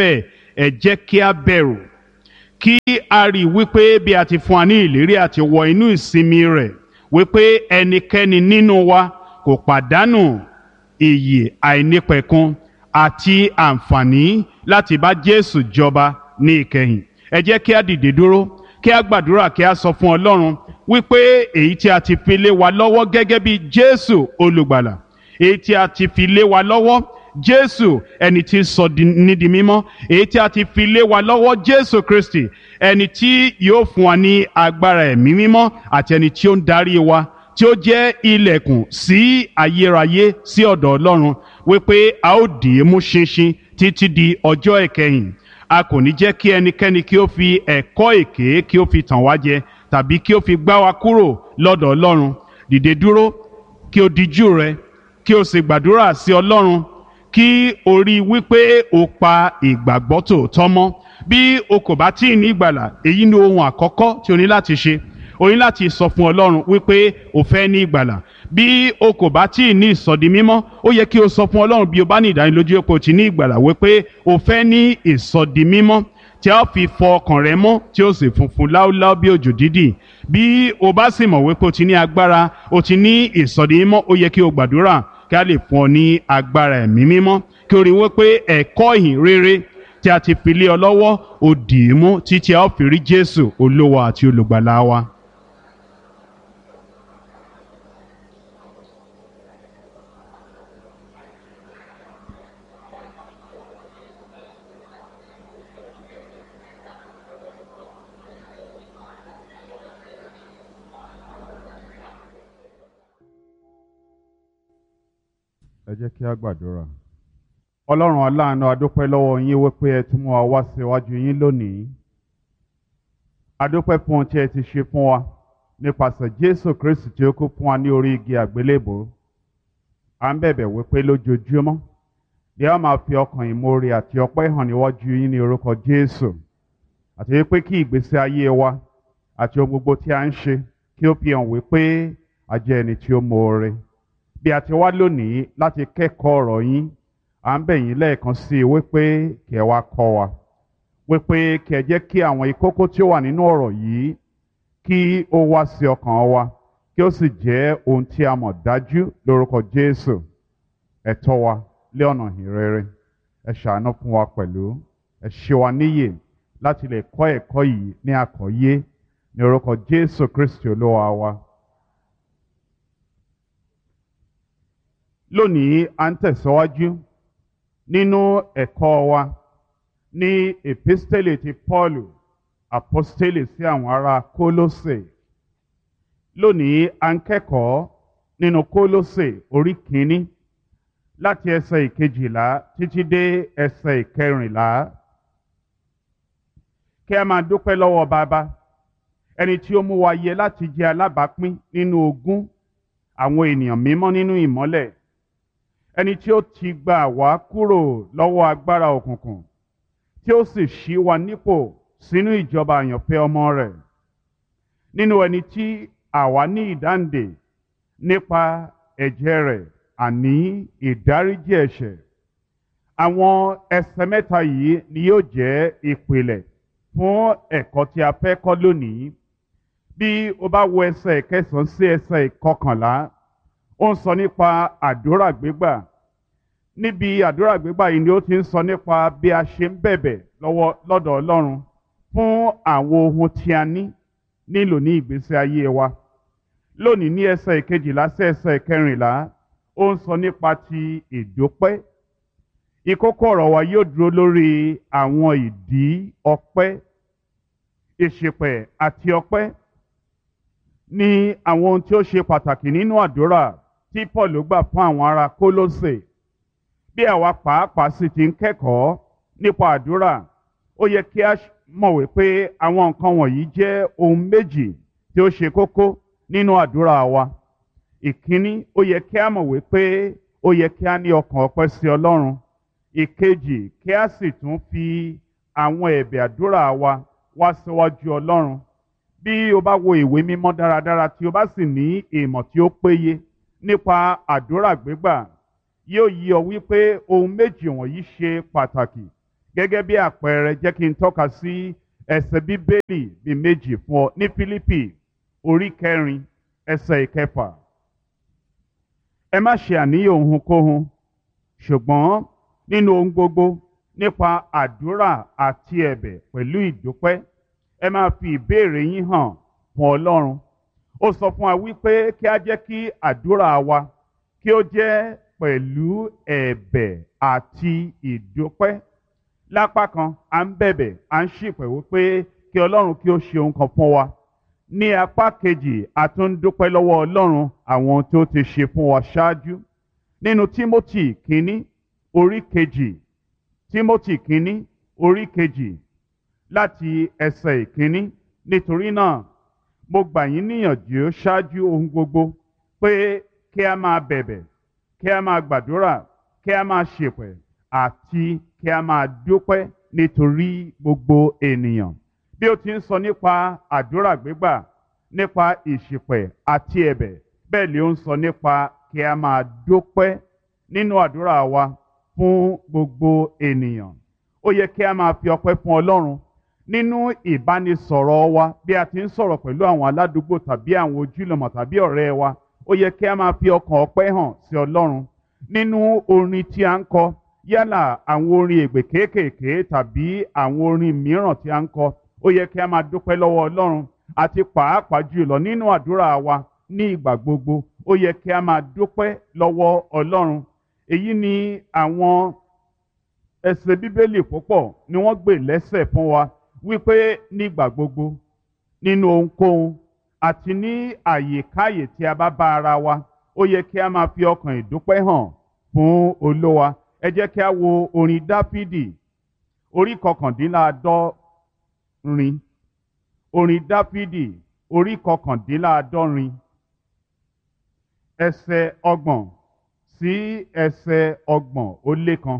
ẹ jẹ́ kí a bẹ̀rù kí a rí i wípé bí a ti fún wa ní ìlérí àti wọ inú ìsinmi rẹ̀ wípé ẹnikẹ́ni nínú wa kò pàdánù iyì àìnípẹ̀kun àti àǹfààní láti bá Jésù jọba ní ìkẹyìn ẹ jẹ́ kí a dìde dúró kí a gbàdúrà kí a sọ fún Ọlọ́run wípé èyí tí a ti fi lé wa lọ́wọ́ gẹ́gẹ́ bí Jésù olùgbàlà èyí tí a ti fi lé wa lọ́wọ́ Jésù ẹni tí sọ ní di mímọ́ èyí tí a ti fi lé wa lọ́wọ́ Jésù Kristi ẹni tí yóò fún wa ní agbára ẹ̀mí mímọ́ àti ẹni tí ó ń darí wa tí ó jẹ́ ilẹ̀kùn sí ayérayé sí ọ̀dọ̀ Ọlọ́run wípé a ó dì í mú ṣinṣin títí di ọjọ́ ìkẹyìn a kò ní jẹ́ kí ẹnikẹ́ni kí ó fi ẹ̀kọ́ èké kí ó fi tàn wá jẹ tàbí kí ó fi gbá wa kúrò lọ́dọ̀ Ọlọ́run dìde dúró kí o dijú rẹ kí o sì gbàdúrà sí Ọlọ́run kí o rí wípé o pa ìgbàgbọ́ tòótọ́ mọ́ bí o kò bá tí ì ní ìgbàlà èyí ni ohun àkọ́kọ́ tí o ní láti ṣe o ní láti sọ fún Ọlọ́run wípé o fẹ́ ní ìgbàlà bí o kò bá tí ì ní ìsọdi mímọ́ ó yẹ kí o sọ fún Ọlọ́run bí o bá ní ìdánilójú pé o ti ní ìgbàlà wípé o fẹ́ ní ìsọdi mímọ́ tí a fi fọ ọkàn rẹ mọ́ tí ó sì funfun láúláú bí òjò dídì bí o bá sì mọ̀ wípé o ti ní agbára o ti ní ìsọdi mímọ́ ó yẹ kí o gbàdúrà kí a lè fún ọ ní agbára ẹ̀mí mímọ́ kí o rí wípé ẹ̀kọ́ ìhìn rere tí a ti fi lé ọ lọ́wọ́ ó dì í mú títí a ó fi rí Jésù olówó àti olùgbàlà wa. ẹ jẹ́ kí a gbàdúrà. ọlọ́run aláàánú adúpẹ́ lọ́wọ́ yín wípé ẹ tún mú wa wá síwájú yín lónìí. adúpẹ́ fún ohun tí ẹ ti ṣe fún wa nípasẹ̀ jésù kristi tí ó kú fún wa ní orí igi àgbélébò. à ń bẹ̀bẹ̀ wípé lójoojúmọ́ ni a máa fi ọkàn ìmoore àti ọpẹ́ hàn níwájú yín ní orúkọ jésù. àti wípé kí ìgbésí ayé wa àti ohun gbogbo tí a ń ṣe kí ó fi hàn wípé a jẹ́ ẹni tí ó moore bí a ti wá lónìí láti kẹ́kọ̀ọ́ ọ̀rọ̀ yín à ń bẹ̀ yín lẹ́ẹ̀kan sí i wípé kí ẹ wá kọ́ wa wípé kí ẹ jẹ́ kí àwọn ìkókó tí ó wà nínú ọ̀rọ̀ yìí kí ó wá sí ọkàn wa kí ó sì jẹ́ ohun tí a mọ̀ dájú lórúkọ Jésù ẹ tọ́ wa lé ọ̀nà ìrere ẹ ṣàánú fún wa pẹ̀lú ẹ ṣe wa níyè láti lè kọ́ ẹ̀kọ́ yìí ní àkọ́yé ní orúkọ Jésù Kristi olúwa wa. lónìí à ń tẹ̀síwájú nínú ẹ̀kọ́ wa ní epistele ti Pọ́ọ̀lù apostele sí àwọn ará Kólósè lónìí à ń kẹ́kọ̀ọ́ nínú Kólósè orí kìíní láti ẹsẹ̀ ìkejìlá títí dé ẹsẹ̀ ìkẹrìnlá kí a máa dúpẹ́ lọ́wọ́ bàbá ẹni tí ó mú wa yẹ láti jẹ́ alábàápín nínú ogún àwọn ènìyàn mímọ́ nínú ìmọ́lẹ̀ ẹni tí ó ti gbà wá kúrò lọ́wọ́ agbára òkùnkùn tí ó sì ṣí wa nípò sínú ìjọba àyànfẹ́ ọmọ rẹ̀ nínú ẹni tí àwa ní ìdáǹdè nípa ẹ̀jẹ̀ rẹ̀ àní ìdáríjì ẹ̀ṣẹ̀ àwọn ẹsẹ̀ mẹ́ta yìí ni yóò jẹ́ ìpìlẹ̀ fún ẹ̀kọ́ tí a fẹ́ kọ́ lónìí bí o bá wo ẹsẹ̀ ìkẹsàn-án sí ẹsẹ̀ ìkọkànlá ó ń sọ nípa àdúrà gbígbà níbi àdúrà gbígbà yìí ni ó ti ń sọ nípa bí a ṣe ń bẹ̀bẹ̀ lọ́wọ́ lọ́dọ̀ Ọlọ́run fún àwọn ohun tí a ní nílò ní ìgbésí ayé wa lónìí ní ẹsẹ̀ ìkejìlá sí ẹsẹ̀ ìkẹrìnlá ó ń sọ nípa ti ìdúpẹ́ ìkókó ọ̀rọ̀ wa yóò dúró lórí àwọn ìdí ọpẹ́ ìṣìpẹ̀ àti ọpẹ́ ní àwọn ohun tí ó ṣe pàtàkì nínú àdúrà tí Paul gbà fún àwọn ará Kólósè bí àwa pàápàá sì ti ń kẹ́kọ̀ọ́ nípa àdúrà ó yẹ kí a mọ̀ wípé àwọn nǹkan wọ̀nyí jẹ́ ohun méjì tí ó ṣe kókó nínú àdúrà wa ìkíní ó yẹ kí a mọ̀ wípé ó yẹ kí a ní ọkàn ọpẹ́ sí Ọlọ́run ìkejì kí a sì tún fi àwọn ẹ̀bẹ̀ àdúrà wa wá síwájú Ọlọ́run bí o bá wo ìwé mímọ́ dáradára tí o bá sì ní ìmọ̀ tí ó péye nípa àdúrà gbígbà yóò yí ọ wípé ohun méjì wọ̀nyí ṣe pàtàkì gẹ́gẹ́ bí àpẹẹrẹ jẹ́ kí n tọ́ka sí ẹsẹ̀ bíbélì bíi méjì fún ọ ní Fílípì orí kẹrin ẹsẹ̀ ìkẹfà ẹ má ṣe àníyàn ohunkóhun ṣùgbọ́n nínú ohun gbogbo nípa àdúrà àti ẹ̀bẹ̀ pẹ̀lú ìdúpẹ́ ẹ máa fi ìbéèrè yín hàn fún Ọlọ́run ó sọ fún wa wípé kí a jẹ́ kí àdúrà wa kí ó jẹ́ pẹ̀lú ẹ̀bẹ̀ àti ìdúpẹ́ lápá kan à ń bẹ̀bẹ̀ à ń ṣìpẹ̀ wípé kí Ọlọ́run kí ó ṣe ohun kan fún wa ní apá kejì a tún ń dúpẹ́ lọ́wọ́ Ọlọ́run àwọn ohun tí ó ti ṣe fún wa ṣáájú nínú Tímótì kínní orí kejì Tímótì kínní orí kejì láti ẹsẹ̀ ìkínní nítorí náà mo gbà yín níyànjú ṣáájú ohun gbogbo pé kí a máa bẹ̀bẹ̀ kí a máa gbàdúrà kí a máa ṣèpẹ̀ àti kí a máa dúpẹ́ nítorí gbogbo ènìyàn bí ó ti ń sọ nípa àdúrà gbígbà nípa ìṣìpẹ̀ àti ẹ̀bẹ̀ bẹ́ẹ̀ ni ó ń sọ nípa kí a máa dúpẹ́ nínú àdúrà wa fún gbogbo ènìyàn ó yẹ kí a máa fi ọpẹ́ fún Ọlọ́run nínú ìbánisọ̀rọ̀ wa bí a ti ń sọ̀rọ̀ pẹ̀lú àwọn aládùúgbò tàbí àwọn ojúlọmọ tàbí ọ̀rẹ́ wa ó yẹ kí a máa fi ọkàn ọpẹ́ hàn sí Ọlọ́run nínú orin tí a ń kọ yálà àwọn orin ègbè kéékèèké tàbí àwọn orin mìíràn tí a ń kọ ó yẹ kí a máa dúpẹ́ lọ́wọ́ Ọlọ́run àti pàápàá jùlọ nínú àdúrà wa ní ìgbà gbogbo ó yẹ kí a máa dúpẹ́ lọ́wọ́ Ọlọ́run èyí ni àwọn ẹsẹ̀ bíbélì púpọ̀ ni wọ́n gbé lẹ́sẹ̀ fún wa wípé nígbà gbogbo nínú ohunkóhun àti ní àyèkáyè tí a bá bá ara wa ó yẹ kí a máa fi ọkàn ìdúpẹ́ hàn fún Olúwa ẹ jẹ́ kí a wo orin Dáfídì orí kọkàndínláàádọ́rin orin Dáfídì orí kọkàndínláàádọ́rin ẹsẹ̀ ọgbọ̀n sí ẹsẹ̀ ọgbọ̀n ó lé kan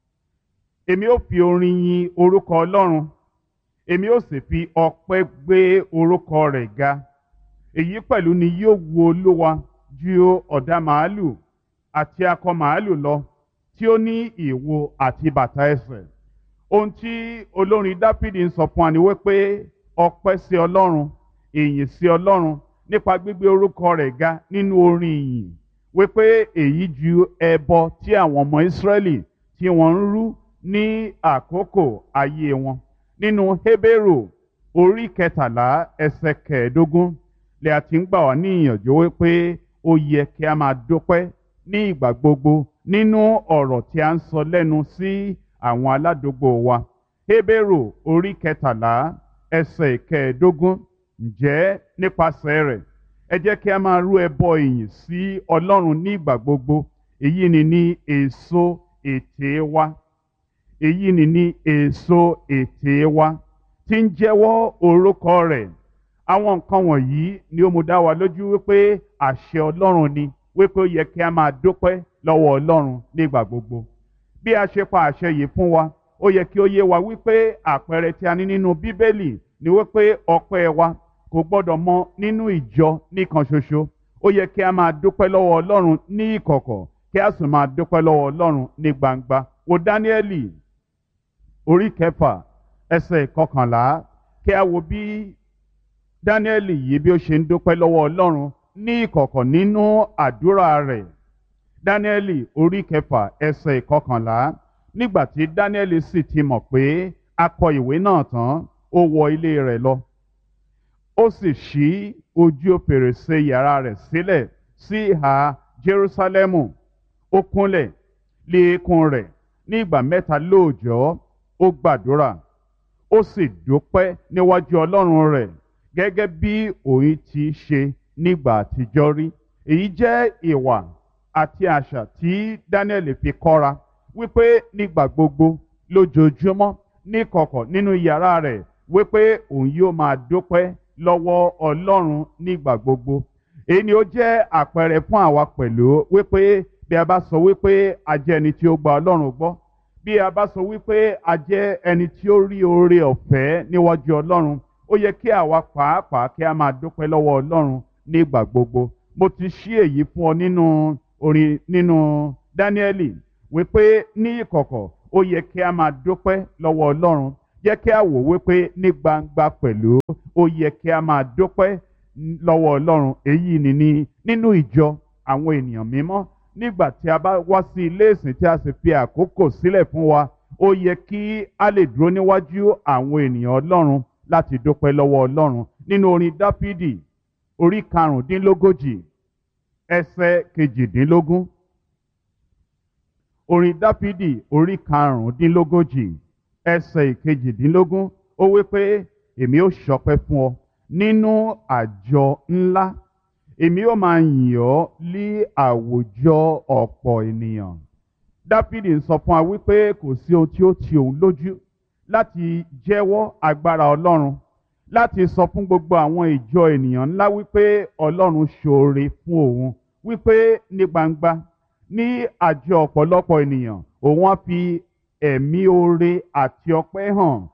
èmi ó fi orin yin orúkọ Ọlọ́run èmi ó sì fi ọpẹ́ gbé orúkọ rẹ̀ ga èyí pẹ̀lú ni yóò wu Olúwa ju ọ̀dà màálù àti akọ màálù lọ tí ó ní ìwo àti bàtà ẹsẹ̀ ohun tí olórin Dáfídì ń sọ fún wa ni wípé ọpẹ́ sí Ọlọ́run ìyìn sí Ọlọ́run nípa gbígbé orúkọ rẹ̀ ga nínú orin ìyìn wípé èyí ju ẹbọ tí àwọn ọmọ Ísírẹ́lì tí wọ́n ń rú ní àkókò ayé wọn nínú Hébérù orí kẹtàlá ẹsẹ̀ kẹẹ̀ẹ́dógún lè a ti ń gbà wá ní ìyànjú wípé ó yẹ kí a máa dúpẹ́ ní ìgbà gbogbo nínú ọ̀rọ̀ tí a ń sọ lẹ́nu sí àwọn aládùúgbò wa Hébérù orí kẹtàlá ẹsẹ̀ kẹẹ̀ẹ́dógún ǹjẹ́ nípasẹ̀ rẹ̀ ẹ jẹ́ kí a máa rú ẹbọ ìyìn sí Ọlọ́run ní ìgbà gbogbo èyí ni ní èso ètè wa èyí ni ní èso ètè wa tí ń jẹ́wọ́ orúkọ rẹ̀ àwọn nǹkan wọ̀nyí ni ó mú dá wa lójú wípé àṣẹ Ọlọ́run ni wípé ó yẹ kí a máa dúpẹ́ lọ́wọ́ Ọlọ́run nígbà gbogbo bí a ṣe pa àṣẹ yìí fún wa ó yẹ kí ó yé wa wípé àpẹẹrẹ tí a ní nínú Bíbélì ni wípé ọpẹ́ wa kò gbọ́dọ̀ mọ nínú ìjọ nìkan ṣoṣo ó yẹ kí a máa dúpẹ́ lọ́wọ́ Ọlọ́run ní ìkọ̀kọ̀ kí a sì máa dúpẹ́ lọ́wọ́ Ọlọ́run ní gbangba wo Dáníẹ́lì orí kẹfà ẹsẹ̀ kọkànlá kí a wo bí Dáníẹ́lì yìí bí ó ṣe ń dúpẹ́ lọ́wọ́ Ọlọ́run ní ìkọ̀kọ̀ nínú àdúrà rẹ̀ Dáníẹ́lì orí kẹfà ẹsẹ̀ kọkànlá nígbà tí Dáníẹ́lì sì ti mọ̀ pé a kọ ìwé náà tán ó wọ ilé rẹ̀ lọ ó sì ṣí ojú fèrèsé yàrá rẹ̀ sílẹ̀ sí ìhà Jerúsálẹ́mù ó kúnlẹ̀ lé eékún rẹ̀ ní ìgbà mẹ́ta lóòjọ́ ó gbàdúrà ó sì dúpẹ́ níwájú Ọlọ́run rẹ̀ gẹ́gẹ́ bí òun ti ṣe nígbà àtijọ́ rí èyí jẹ́ ìwà àti àṣà tí Daniel fi kọ́ra wípé nígbà gbogbo lójoojúmọ́ níkọ̀kọ̀ nínú yàrá rẹ̀ wípé òun yóò máa dúpẹ́ lọ́wọ́ Ọlọ́run nígbà gbogbo èyí ni ó jẹ́ àpẹẹrẹ fún àwa pẹ̀lú wípé bí a bá sọ wípé a jẹ́ ẹni tí ó gba Ọlọ́run gbọ́ bí a bá sọ wípé a jẹ́ ẹni tí ó rí oore ọ̀fẹ́ níwájú Ọlọ́run ó yẹ kí àwa pàápàá kí a máa dúpẹ́ lọ́wọ́ Ọlọ́run nígbà gbogbo mo ti ṣí èyí fún ọ nínú orin nínú Dáníẹ́lì wípé ní ìkọ̀kọ̀ ó yẹ kí a máa dúpẹ́ lọ́wọ́ ọlọ́run jẹ́ kí a wò wípé ní gbangba pẹ̀lú ó yẹ kí a máa dúpẹ́ lọ́wọ́ ọlọ́run èyí ni ní nínú ìjọ àwọn ènìyàn mímọ́ nígbà tí a bá wá sí ilé ìsìn tí a sì fi àkókò sílẹ̀ fún wa ó yẹ kí a lè dúró níwájú àwọn ènìyàn ọlọ́run láti dúpẹ́ lọ́wọ́ ọlọ́run nínú orin dáfídì orí karùndínlógójì ẹsẹ̀ kejìdínlógún orin dáfídì orí karùndínlógójì ẹsẹ̀ ìkejìdínlógún ó wí pé èmi ó ṣọpẹ́ fún ọ nínú àjọ ńlá èmi ó máa yìn ọ́ lí àwùjọ ọ̀pọ̀ ènìyàn dáfídì ń sọ fún wa wípé kò sí ohun tí ó ti òun lójú láti jẹ́wọ́ agbára ọlọ́run láti sọ fún gbogbo àwọn ìjọ ènìyàn ńlá wípé ọlọ́run ṣoore fún òun wípé ní gbangba ní àjọ ọ̀pọ̀lọpọ̀ ènìyàn òun á fi ẹ̀mí oore àti ọpẹ́ hàn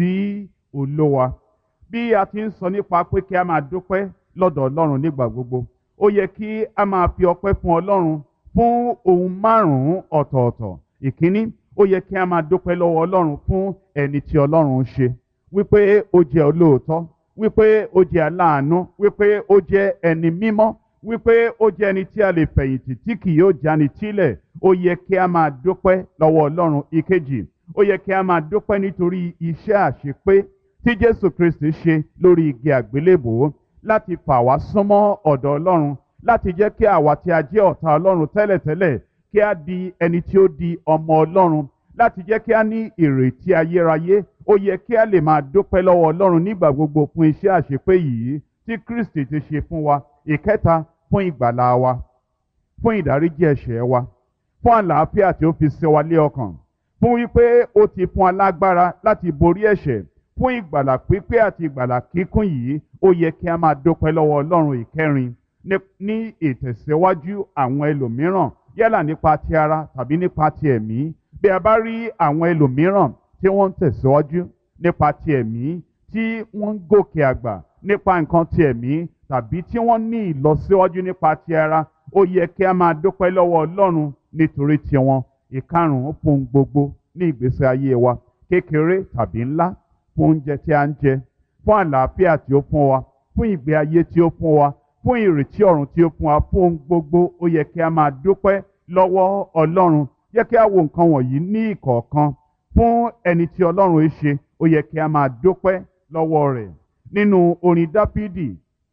sí olówa bí a ti ń sọ nípa pé kí a máa dúpẹ́ lọ́dọ̀ ọlọ́run nígbà gbogbo ó yẹ kí a máa fi ọpẹ́ fún ọlọ́run fún ohun márùn-ún ọ̀tọ̀ọ̀tọ̀ ìkíní ó yẹ kí a máa dúpẹ́ lọ́wọ́ ọlọ́run fún ẹni tí ọlọ́run ń ṣe wípé ó jẹ́ olóòótọ́ wípé ó jẹ́ aláàánú wípé ó jẹ́ ẹni mímọ́ wípé ó jẹ́ ẹni tí a lè fẹ̀yìntì tí kì yóò jáni tílẹ̀ ó yẹ kí a máa dúpẹ́ lọ́wọ́ ọlọ́run ìkejì ó yẹ kí a máa dúpẹ́ nítorí iṣẹ́ àṣepé tí jésù kristi ṣe lórí igi àgbélébòó láti fà wá súnmọ́ ọ̀dọ̀ ọlọ́run láti jẹ́ kí àwa tí a jẹ́ ọ̀tá ọlọ́run tẹ́lẹ̀tẹ́lẹ̀ kí a di ẹni tí ó di ọmọ ọlọ́run láti jẹ́ kí a ní ìrètí ayérayé ó yẹ kí a lè máa dúpẹ́ lọ́wọ́ ọlọ́run nígbà gbogbo fún iṣẹ́ àṣepé yìí tí kristi ti ṣe fún wa ìkẹta fún ìgbàlá wa fún ìdáríjì ẹ̀ṣẹ̀ wa fún àlàáfíà tí ó fi ṣe wa lé ọkàn fún wípé ó ti fún alágbára láti borí ẹ̀ṣẹ̀ fún ìgbàlà pípé àti ìgbàlà kíkún yìí ó yẹ kí a máa dúpẹ́ lọ́wọ́ ọlọ́run ìkẹrin ní ìtẹ̀síwájú àwọn ẹlòmíràn yálà nípa ti ara tàbí nípa ti ẹ̀mí bí a bá rí àwọn ẹlòmíràn tí wọ́n ń tẹ̀síwájú nípa ti ẹ̀mí tí wọ́n ń gòkè àgbà nípa nǹkan ti ẹ̀mí tàbí tí wọ́n ní ìlọsíwájú nípa ti ara ó yẹ kí a máa dúpẹ́ lọ́wọ́ ọlọ́run nítorí tiwọn ìkarùn-ún fún gbogbo ní ìgbésí ayé wa kékeré tàbí ńlá fún oúnjẹ tí a ń jẹ fún àlàáfíà tí ó fún wa fún ìgbé ayé tí ó fún wa fún ìrètí ọ̀run tí ó fún wa fún ohun gbogbo ó yẹ kí a máa dúpẹ́ lọ́wọ́ ọlọ́run yẹ kí a wo nǹkan wọ̀nyí ní ìkọ̀ọ̀kan fún ẹni tí ọlọ́run ń ṣe ó yẹ kí a máa dúpẹ́ lọ́wọ́ rẹ̀ nínú orin dáfídì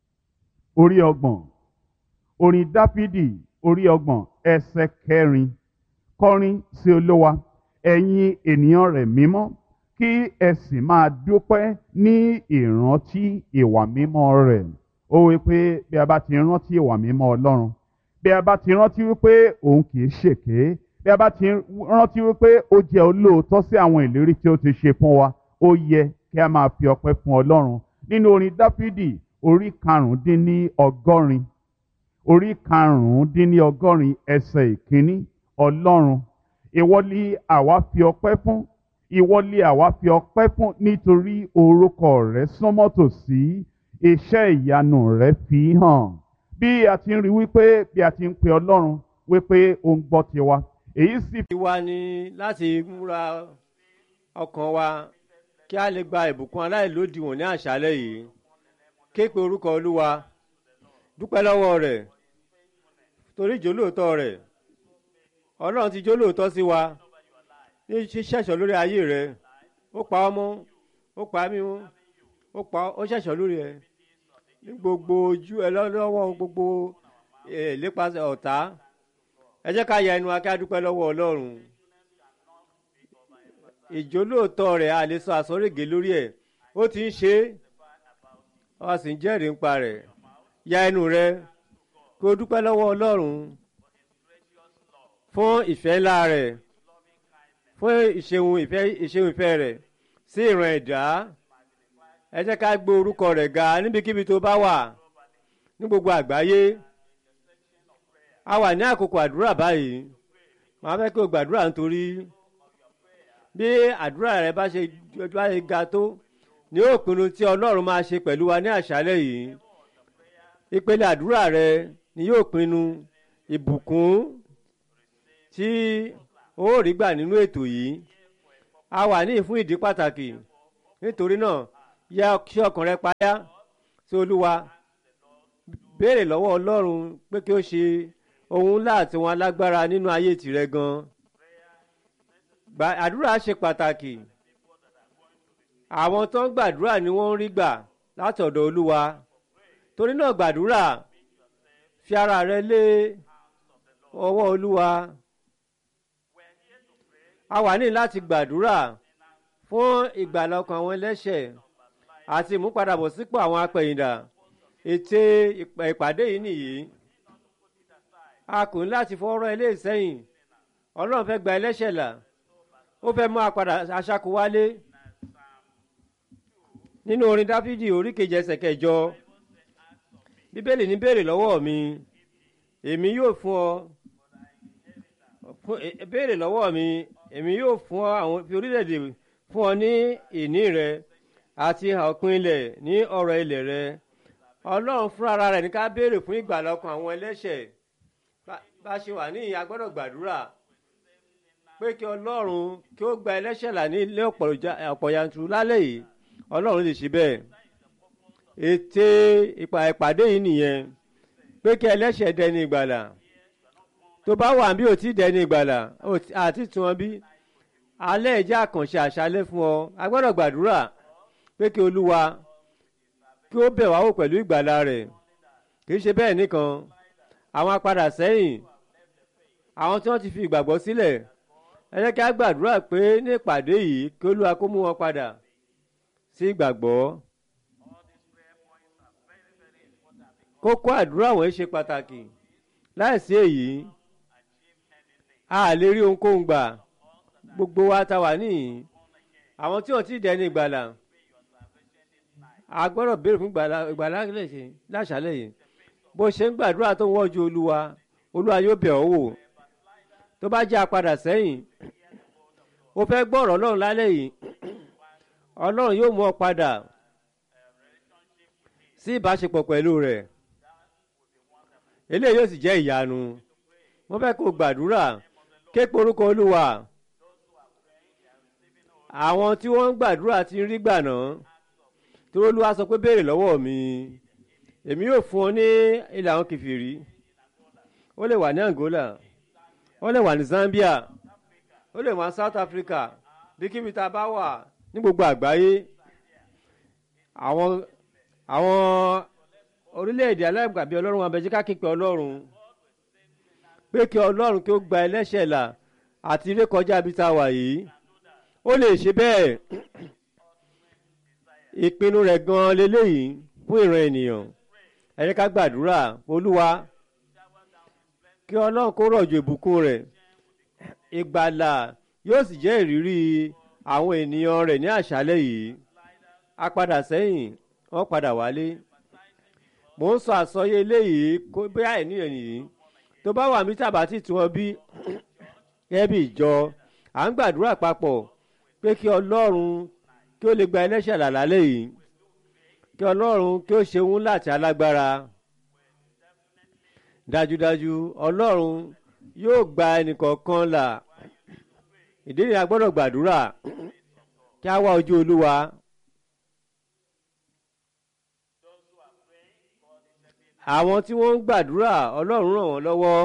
orí ọgbọ̀n orin dáfídì orí ọgbọ̀n ẹsẹ̀ kẹrin kọrin sí olówa ẹ̀yin ènìyàn rẹ̀ mímọ́ kí ẹ sì máa dúpẹ́ ní ìrántí ìwà mímọ́ rẹ̀ ó wí pé bí a bá ti rántí ìwà mímọ́ ọlọ́run bí a bá ti rántí wípé òun kì í ṣèké bí a bá ti rántí wípé ó jẹ́ olóòótọ́ sí àwọn ìlérí tí ó ti ṣe fún wa ó yẹ kí a máa fi ọpẹ́ fún ọlọ́run nínú orin dáfídì orí karùndínní ọgọ́rin orí karùndínní ọgọ́rin ẹsẹ̀ ìkíní ọlọ́run ìwọ ni àwa fi ọpẹ́ fún ìwọ ni àwa fi ọpẹ́ fún nítorí orúkọ rẹ súnmọ́ tòsí iṣẹ́ ìyanu rẹ fi hàn bí a ti ń rí wípé bí a ti ń pe ọlọ́run wípé ó ń gbọ́ tiwa èyí sì. ìwà ni láti múra ọkàn wa kí a lè gba ìbùkún aláìlódiwọ̀n ní àṣálẹ́ yìí ké pe orúkọ olúwa dúpẹ́ lọ́wọ́ rẹ̀ torí ìjólóòtọ́ rẹ̀ ọlọ́run ti jólóòtọ́ sí wa ní ṣíṣẹ̀ṣọ́ lórí ayé rẹ̀ ó pa ọ́ mọ́ ó pa mí mọ́ ó pa ó ṣẹ̀ṣọ́ lórí ẹ̀ ní gbogbo ojú ẹ lọ́wọ́ gbogbo ìlépasẹ̀ ọ̀tá ẹ jẹ́ ká ya ẹnu wa kí a dúpẹ́ lọ́wọ́ ọlọ́run ìjólóòtọ́ rẹ̀ a lè sọ àsọ̀règé lórí ẹ̀ ó ti ń ṣe é ọ sì ń jẹ́rìí nípa rẹ̀ ya ẹnu rẹ kí o dúpẹ́ lọ́wọ́ ọlọ́run fún ìfẹ́ ńlá rẹ̀ fún ìṣeun ìfẹ́ ìṣeun ìfẹ́ rẹ̀ sí ìran ẹ̀dá ẹ jẹ́ ká gbé orúkọ rẹ̀ ga níbikíbi tó bá wà ní gbogbo àgbáyé a wà ní àkókò àdúrà báyìí màá fẹ́ kí o gbàdúrà nítorí bí àdúrà rẹ bá ṣe bá ṣe ga tó ní òpinnu tí ọlọ́run máa ṣe pẹ̀lú wa ní àṣálẹ̀ yìí ìpele àdúrà rẹ ni yóò pinnu ìbùkún tí ó rí gbà nínú ètò yìí a wà ní ìfún ìdí pàtàkì nítorí náà yá kí ọkàn rẹ payá sí olúwa béèrè lọ́wọ́ ọlọ́run pé kí ó ṣe ohun ńlá àti wọn alágbára nínú ayé tìrẹ gan Gba- àdúrà ṣe pàtàkì àwọn tó ń gbàdúrà ni wọ́n ń rí gbà látọ̀dọ̀ olúwa torí náà gbàdúrà fi ara rẹ lé ọwọ́ olúwa a wà ní láti gbàdúrà fún ìgbàlà ọkàn àwọn ẹlẹ́ṣẹ̀ àti ìmúpadàbọ̀sípò àwọn apẹ̀yìndà ète ìpà- ìpàdé yìí nìyí a kò ní láti fọwọ́rọ́ ilé ìsẹ́yìn ọlọ́run fẹ́ gba ẹlẹ́ṣẹ̀ là ó fẹ́ mú apàdà aṣáko wálé nínú orin dáfídì orí kejì ẹsẹ̀ kẹjọ bíbélì ní béèrè lọ́wọ́ mi èmi yóò fún ọ fún- e- e- béèrè lọ́wọ́ mi èmi yóò fún ọ àwọn fi orílẹ̀-èdè fún ọ ní ìní rẹ àti ọ̀pin ilẹ̀ ní ọ̀rọ̀ ilẹ̀ rẹ ọlọ́run fúnra ara rẹ̀ ní ká béèrè fún ìgbàlà ọkàn àwọn ẹlẹ́ṣẹ̀ Bá- bá a ṣe wà ní ìyá gbọ́dọ̀ gbàdúrà pé kí ọlọ́run kí ó gba ẹlẹ́ṣẹ̀ là ní ilé ọ̀pọ̀ ìjà- ọ̀pọ̀ yanturu lálẹ́ yìí ọlọ́run lè ṣe bẹ́ẹ̀ ète ìpà ìpàdé yìí nìyẹn pé kí ẹlẹ́ṣẹ̀ dẹni ìgbàlà tó bá wà bí ò tí dẹni ìgbàlà ò tí- àti tí wọn bí alẹ́ ìjà àkànṣe àṣálẹ́ fún ọ a gbọ́dọ̀ gbàdúrà pé kí olúwa kí ó bẹ̀ wá wò pẹ̀lú ìgbàlà rẹ̀ kì í ṣe bẹ́ẹ̀ nìkan àwọn apadà sẹ́yìn àwọn tí wọ́n ti fi ìgbàgbọ́ sílẹ̀ ẹ jẹ́ kí a gbàdúrà pé ní ìpàdé yìí kí olúwa kó mú wọn padà sí ìgbàgbọ́ kókó àdúrà wọ̀nyí ṣe pàtàkì láìsí èyí a lè rí ohunkóhun gbà gbogbo wa ta wà níyìn àwọn tí wọ́n ti dẹni ìgbàlà a gbọ́dọ̀ béèrè fún ìgbàlà ìgbàlà lẹ́sẹ̀ láṣálẹ̀ yìí bó ṣe ń gbàdúrà tó ń wọ́jú olúwa olúwa yóò bẹ̀ ọ́ wò tó bá jẹ́ apadà sẹ́yìn ó fẹ́ gbọ́ ọ̀rọ̀ ọlọ́run lálẹ́ yìí ọlọ́run yóò mú ọ padà sí ìbáṣepọ̀ pẹ̀lú rẹ̀ eléyìí yóò sì jẹ́ ìyanu wọ́n fẹ́ kó gbàdúrà ké pe orúkọ olúwa àwọn tí wọ́n ń gbàdúrà ti ń rí gbà náà tí olúwa sọ pé béèrè lọ́wọ́ mi èmi yóò fún ọ ní ilẹ̀ àwọn kìfìrí ó lè wà ní angola ó lè wà ní zambia ó lè wà ní south africa bí kíbi tá a bá wà ní gbogbo àgbáyé àwọn àwọn orílẹ̀-èdè alágbàbí ọlọ́run wa bẹ̀jẹ́ ká képe ọlọ́run pé kí ọlọ́run kí ó gba ẹlẹ́ṣẹ̀ là àti rékọjá bí tá a wà yìí ó lè ṣe bẹ́ẹ̀ ìpinnu rẹ̀ gan-an leléyìí fún ìran ènìyàn ẹ jẹ́ ká gbàdúrà olúwa kí ọlọ́run kó rọ̀jò ìbùkún rẹ̀ ìgbàlà yóò sì jẹ́ ìrírí àwọn ènìyàn rẹ̀ ní àṣálẹ́ yìí a padà sẹ́yìn wọ́n padà wálé mò ń sọ àsọyé eléyìí kó bí àìníyàn nìyí tó bá wà mí tàbá tí tí wọ́n bí gẹ́gẹ́ bí ìjọ à ń gbàdúrà papọ̀ pé kí ọlọ́run kí ó lè gba ẹlẹ́ṣẹ̀ là lálẹ́ yìí kí ọlọ́run kí ó ṣe òun láti alágbára dájúdájú ọlọ́run yóò gba ẹnìkọ̀ọ̀kan là ìdí ni a gbọ́dọ̀ gbàdúrà kí a wá ojú olúwa àwọn tí wọ́n ń gbàdúrà ọlọ́run ràn wọ́n lọ́wọ́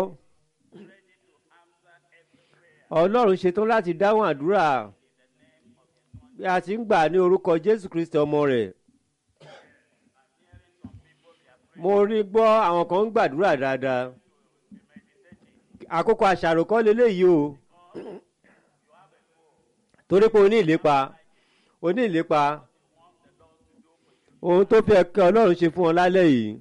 ọlọ́run ṣetán láti dáhùn àdúrà bí a ti ń gbà ní orúkọ jésù kristi ọmọ rẹ̀ mo rí gbọ́ àwọn kan ń gbàdúrà dáadáa àkókò àṣàrò kọ́ leléyìí o torí pé o ní ìlépa o ní ìlépa ohun tó fẹ́ kí ọlọ́run ṣe fún ọ lálẹ́ yìí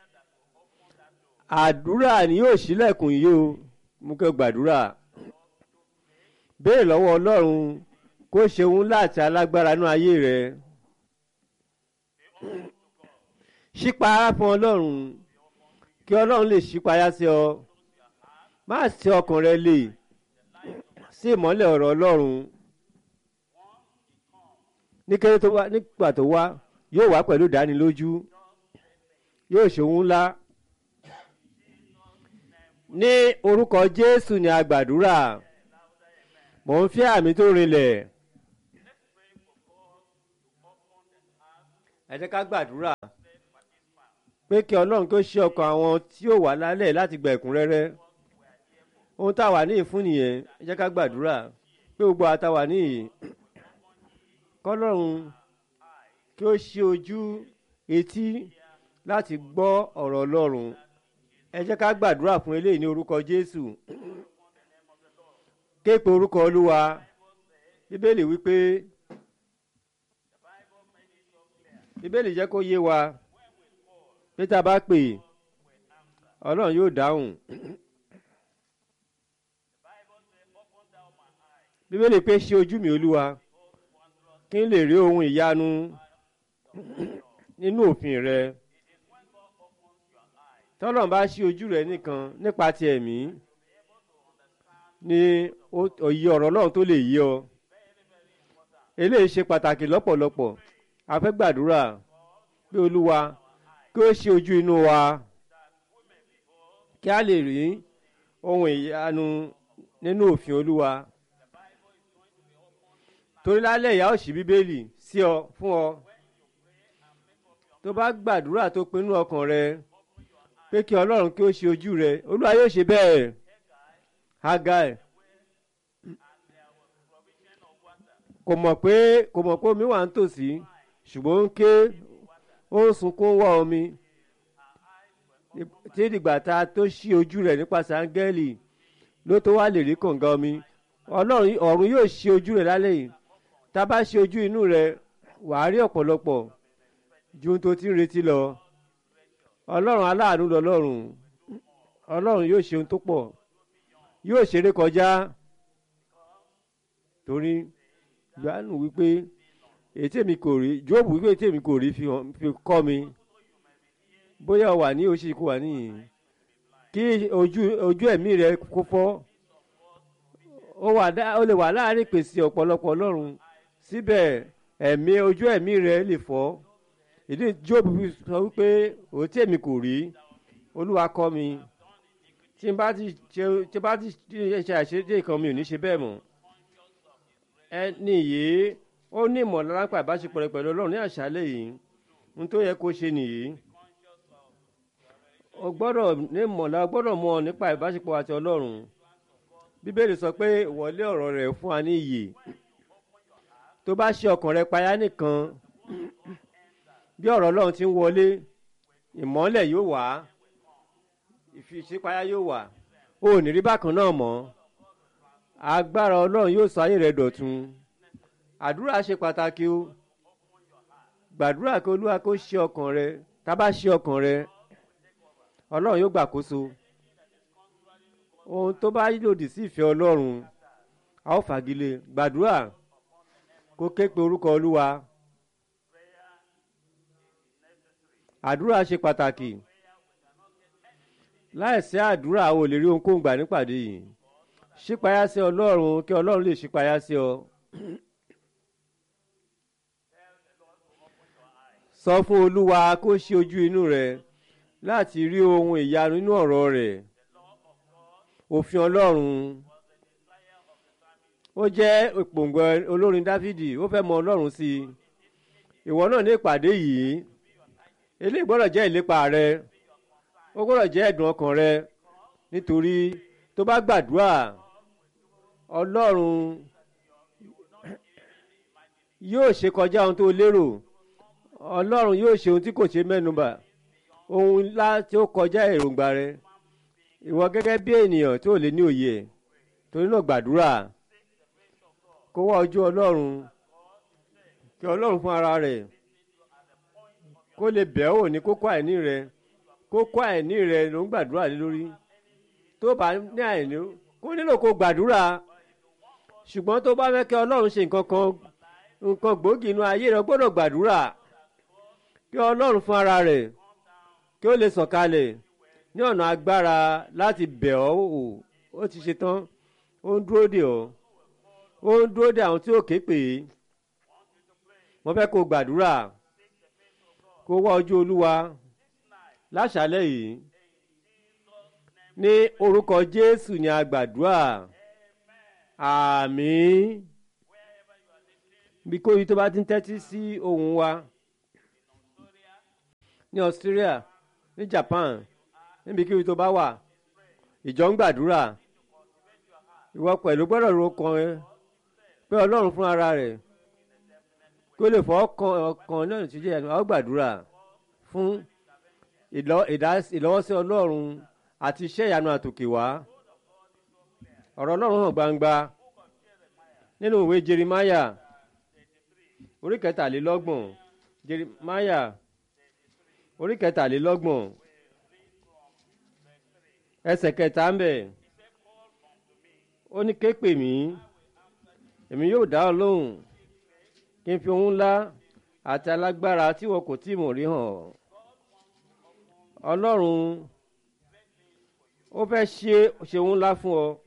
àdúrà ni yóò ṣílẹ̀kùn yìí o mú kí o gbàdúrà béèrè lọ́wọ́ ọlọ́run kó ṣe òun láti alágbára nú ayé rẹ ṣípayá fún ọlọ́run kí ọlọ́run lè ṣípayá sí ọ má ṣe ọkàn rẹ lè sí ìmọ́lẹ̀ ọ̀rọ̀ ọlọ́run ní kéré tó wá nígbà tó wá yóò wá pẹ̀lú ìdánilójú yóò ṣe òun ńlá ní orúkọ jésù ni a gbàdúrà mò ń fẹ́ àmì tó rinlẹ̀ ẹ jẹ́ ká gbàdúrà pé kí ọlọ́run kí ó ṣí ọkàn àwọn tí ó wà lálẹ́ láti gba ẹ̀kúnrẹ́rẹ́ ohun tá a wà níyì fún nìyẹn ẹ jẹ́ ká gbàdúrà pé gbogbo àtàwà níyì kọ́lọ́run kí ó ṣí ojú etí láti gbọ́ ọ̀rọ̀ ọlọ́run ẹ jẹ́ ká gbàdúrà fún eléyìí ní orúkọ jésù képe orúkọ olúwa bíbélì wípé bíbélì jẹ́ kó yé wa pé tá a bá pè ọlọ́run yóò dáhùn bíbélì pé ṣe ojú mi olúwa kí n lè rí ohun ìyanu nínú òfin rẹ tọ́lọ́run bá ṣí ojú rẹ nìkan nípa ti ẹ̀mí ni òye ọ̀rọ̀ ọlọ́run tó lè yé ọ eléyìí ṣe pàtàkì lọ́pọ̀lọpọ̀ a fẹ́ gbàdúrà pé olúwa kí ó ṣe ojú inú wa kí a lè rí ohun ìyanu nínú òfin olúwa torí lálẹ́ ìyá ó ṣí bíbélì sí ọ fún ọ tó bá gbàdúrà tó pinnu ọkàn rẹ pé kí ọlọ́run kí ó ṣe ojú rẹ olúwa yóò ṣe bẹ́ẹ̀ hagai kò mọ̀ pé kò mọ̀ pé omi wà ń tòsí ṣùgbọ́n ó ń ké ó ń sunkún wá omi tí ìdìgbà tá a tó ṣí ojú rẹ̀ nípasẹ̀ áńgẹ́lì ló tó wá lè rí kànga omi ọlọ́run ọ̀run yóò ṣe ojú rẹ̀ lálẹ́ yìí tá a bá ṣe ojú inú rẹ̀ wàá rí ọ̀pọ̀lọpọ̀ ju ohun tó ti ń retí lọ ọlọ́run aláàánú lọ́lọ́run ọlọ́run yóò ṣe ohun tó pọ̀ yóò ṣeré kọjá torí gbanu wípé ètè mi kò rí jóòbù wípé ètè mi kò rí fi kọ́ mi bóyá o wà ní oṣù kó wà níyìn kí ojú ojú ẹ̀mí rẹ kó fọ́ ó lè wà láàrin pèsè ọ̀pọ̀lọpọ̀ ọlọ́run síbẹ̀ ẹ̀mí ojú ẹ̀mí rẹ lè fọ́ ìdí jóòbù sọ wípé òtí èmi kò rí olúwa kọ́ mi tí n bá ti ṣe tí n bá ti ṣe àṣeyọrí kan mi ò ní ṣe bẹ́ẹ̀ mọ́ ẹni yìí ó ní ìmọ̀lára nípa ìbáṣepọ̀ rẹ pẹ̀lú ọlọ́run ní àṣálẹ̀ yìí ohun tó yẹ kó ṣe nìyí o gbọ́dọ̀ ní ìmọ̀lára gbọ́dọ̀ mọ̀ nípa ìbáṣepọ̀ àti ọlọ́run bíbélì sọ pé ìwọlé ọ̀rọ̀ rẹ̀ fún wa ní iyè tó bá ṣe ọkàn rẹ payá nìkan bí ọ̀rọ̀ ọlọ́run ti ń wọlé ìmọ́lẹ̀ yóò wá ìfìṣípayá yóò wà o ò ní rí bákan náà mọ́ agbára ọlọ́run yóò sọ ayé rẹ dọ̀tun àdúrà ṣe pàtàkì o gbàdúrà kí olúwa kó ṣe ọkàn rẹ tá a bá ṣe ọkàn rẹ ọlọ́run yóò gbàkóso ohun tó bá lòdì sí ìfẹ́ ọlọ́run a ó fagilé gbàdúrà kó ké pe orúkọ olúwa àdúrà ṣe pàtàkì láìsí àdúrà o lè rí ohunkóhun gbà nípàdé yìí ṣípayá sí ọlọ́run kí ọlọ́run lè ṣípayá sí ọ. sọ fún olúwa kó ṣí ojú inú rẹ láti rí ohun ìyanu nínú ọ̀rọ̀ rẹ̀ òfin ọlọ́run ó jẹ́ ìpòǹgbẹ olórin dáfídì ó fẹ́ mọ ọlọ́run sí i ìwọ náà ní ìpàdé yìí eléyìí gbọ́dọ̀ jẹ́ ìlépa rẹ ó gbọ́dọ̀ jẹ́ ẹ̀dùn ọkàn rẹ nítorí tó bá gbàdúrà ọlọ́run yóò ṣe kọjá ohun tó lérò ọlọ́run yóò ṣe ohun tí kò ṣe mẹ́nubà ohun ńlá tí ó kọjá èròǹgbà rẹ ìwọ gẹ́gẹ́ bí ènìyàn tí ò lè ní òye ẹ̀ torí náà gbàdúrà kó wá ojú ọlọ́run kí ọlọ́run fún ara rẹ̀ kó lè bẹ̀ ọ́ ní kókó àìní rẹ kókó àìní rẹ ló ń gbàdúrà lé lórí tó bá ní àìní kó nílò kó gbàdúrà ṣùgbọ́n tó bá fẹ́ kí ọlọ́run ṣe nǹkan kan nǹkan gbòógì inú ayé rẹ gbọ́dọ̀ gbàdúrà kí ọlọ́run fún ara rẹ̀ kí ó lè sọ̀kalẹ̀ ní ọ̀nà agbára láti bẹ̀ ọ́ wò ó ti ṣe tán ó ń dúró dè ọ́ ó ń dúró dè àwọn tí ó ké pè é wọ́n fẹ́ kó gbàdúrà kó wá ojú olúwa láṣálẹ̀ yìí ní orúkọ jésù ni a gbàdúrà àmín bí kò yí tó bá ti ń tẹ́tí sí ohùn wa ní Australia ní Japan níbikíbi tó bá wà ìjọ ń gbàdúrà ìwọ pẹ̀lú gbọ́dọ̀ ro kan ẹ pé Ọlọ́run fún ara rẹ̀ kí ó lè fọ́ ọkàn náà tí jẹ́ àwọn gbàdúrà fún ìlọ́wọ́sí Ọlọ́run àti iṣẹ́ ìyanu àtòkè wá ọ̀rọ̀ Ọlọ́run hàn gbangba nínú ìwé Jerimaya orí kẹtàlélọ́gbọ̀n Jerimaya orí kẹtàlélọ́gbọ̀n ẹsẹ̀ kẹta ń bẹ̀ ó ní ké pè mí èmi yóò dá ọ lóhùn kí n fi ohun ńlá àti alágbára tí wọn kò tí mọ̀ rí hàn Ọlọ́run ó fẹ́ ṣe ṣe ohun ńlá fún ọ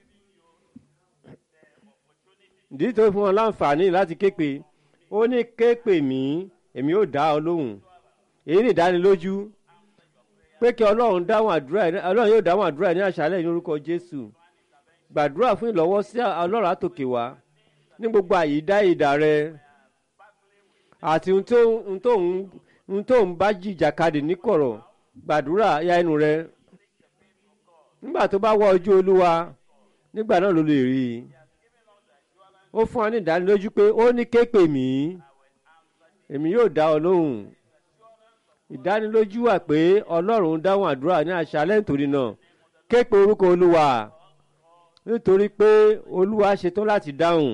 ìdí tó fún ọ láǹfààní láti ké pè ó ní ké pè mí èmi yóò dá ọ lóhùn èyí ní ìdánilójú pé kí ọlọ́run dáhùn àdúrà ọlọ́run yóò dáhùn àdúrà ní àṣálẹ̀ ní orúkọ jésù gbàdúrà fún ìlọ́wọ́ sí ọlọ́run àtòkè wá ní gbogbo àyídá ìdá rẹ àti ohun tó ń bá jìjàkadì níkọ̀rọ̀ gbàdúrà ya ẹnu rẹ nígbà tó bá wá ojú olúwa nígbà náà ló lè rí i ó fún wa ní ìdánilójú pé ó ní ké pè mí èmi yóò dá ọ lóhùn ìdánilójú wà pé ọlọ́run dáhùn àdúrà ní àṣálẹ́ nítorí náà ké pe orúkọ olúwa nítorí pé olúwa ṣetán láti dáhùn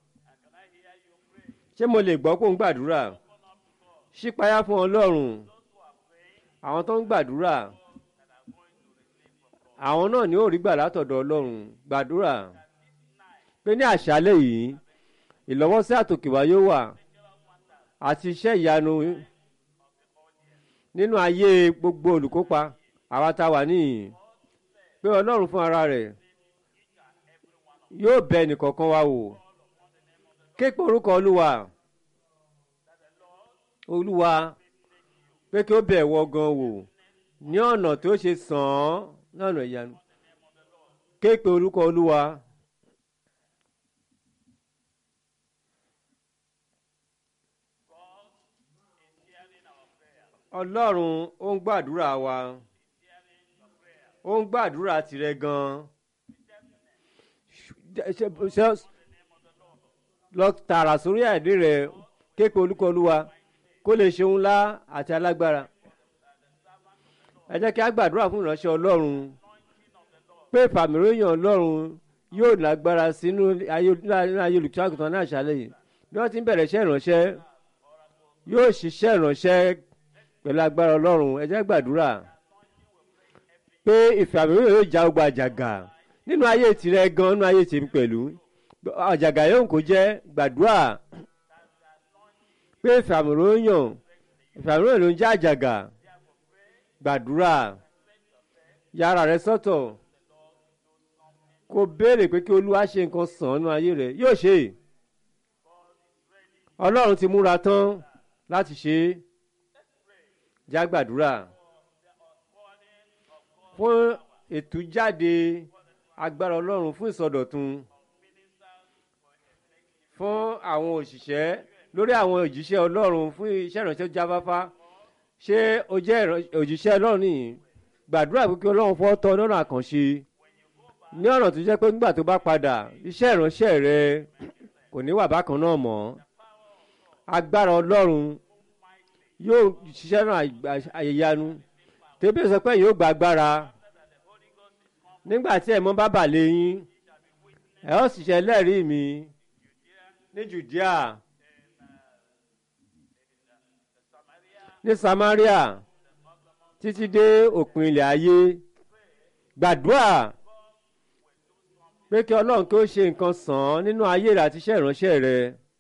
ṣé mo lè gbọ́ kó ń gbàdúrà ṣípayá fún ọlọ́run àwọn tó ń gbàdúrà àwọn náà ni ó rí gbà látọ̀dọ̀ ọlọ́run gbàdúrà pé ní àṣálẹ́ yìí ìlọ́wọ́sí àtòkèwá yóò wà àti iṣẹ́ ìyanu nínú ayé gbogbo olùkópa àwa tá a wà níyìn pé ọlọ́run fún ara rẹ̀ yóò bẹ ẹnìkọ̀ọ̀kan wa wò képe orúkọ olúwa olúwa pé kí ó bẹ̀ wọ gan wò ní ọ̀nà tó ṣe sàn án lọ́nà ìyanu képe orúkọ olúwa. ọlọ́run ó ń gbàdúrà wa ó ń gbàdúrà tirẹ̀ gan-an lọ tààrà sórí àìdí rẹ képe olúkọlúwa kó lè ṣe ńlá àti alágbára ẹ jẹ́ kí a gbàdúrà fún ìránṣẹ́ ọlọ́run pé ìfàmìlóyìn ọlọ́run yóò lágbára sínú ayé olùkíṣàgùtàn náà ṣàlẹ̀ yìí bí wọ́n ti ń bẹ̀rẹ̀ iṣẹ́ ìránṣẹ́ yóò ṣiṣẹ́ ìránṣẹ́ pẹ̀lú agbára ọlọ́run ẹ jẹ́ gbàdúrà pé ìfàmìlóyìn yóò já gbogbo àjàgà nínú ayé tirẹ̀ gan nínú ayé tèmi pẹ̀lú àjàgà yóò kó jẹ́ gbàdúrà pé ìfàmìlóyìn ìfàmìlóyìn ló ń jẹ́ àjàgà gbàdúrà yàrá rẹ sọ́tọ̀ kó béèrè pé kí olúwa ṣe nǹkan sàn nínú ayé rẹ yóò ṣe ọlọ́run ti múra tán láti ṣe é já gbàdúrà fún ètújáde agbára ọlọ́run fún ìsọdọ̀tun fún àwọn òṣìṣẹ́ lórí àwọn òjíṣẹ́ ọlọ́run fún iṣẹ́ ìránṣẹ́ jáfáfá ṣé o jẹ́ òjíṣẹ́ ọlọ́run nìyí gbàdúrà pé kí ọlọ́run fọ́ tọ́ lọ́nà àkànṣe ní ọ̀nà tó jẹ́ pé nígbà tó bá padà iṣẹ́ ìránṣẹ́ rẹ kò ní wà bákan náà mọ́ agbára ọlọ́run yóò ṣiṣẹ́ náà àyèyanu tẹ́bí sọ pé yóò gba agbára nígbà tí ẹ̀mọ́ bá bà lẹ́yìn ẹ̀ ọ́ sì ṣe lẹ́rìí mi ní Jùdíà ní Samaria títí dé òpin ilẹ̀ ayé gbàdúrà pé kí Ọlọ́run kí ó ṣe nǹkan sàn án nínú ayé rẹ àti iṣẹ́ ìránṣẹ́ rẹ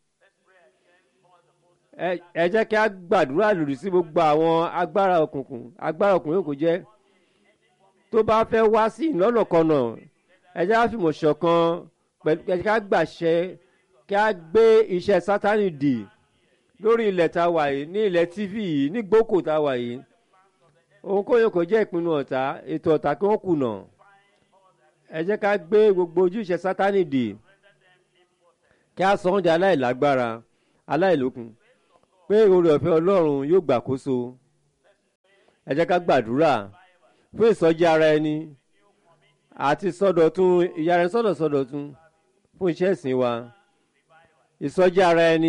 ẹ jẹ́ kí a gbàdúrà lòdì sí gbogbo àwọn agbára òkùnkùn agbára òkùnkùn yóò kó jẹ́ tó bá fẹ́ wá sí ìlọ́nàkọnà ẹ jẹ́ ká fìmọ̀ ṣọ̀kan pẹ̀lú ẹ jẹ́ ká gbàṣẹ kí a gbé iṣẹ́ Sátánì dì lórí ilẹ̀ tá a wà yìí ní ilẹ̀ tv yìí ní gbókò tá a wà yìí ohunkóyè kò jẹ́ ìpinnu ọ̀tá ètò ọ̀tá kí wọ́n kùnà ẹ jẹ́ ká gbé gbogbo ojúṣe Sátánì dì kí a sọ oúnjẹ aláìlágbára aláìlókun pé oore ọ̀fẹ́ ọlọ́run yóò gbàkóso ẹ jẹ́ ká gbàdúrà fún ìsọjí ara ẹni àti sọdọ̀tun ìyára ẹni sọ̀dọ̀ sọdọ̀tun fún iṣẹ́ ìsìn wa ìsọjí ara ẹni.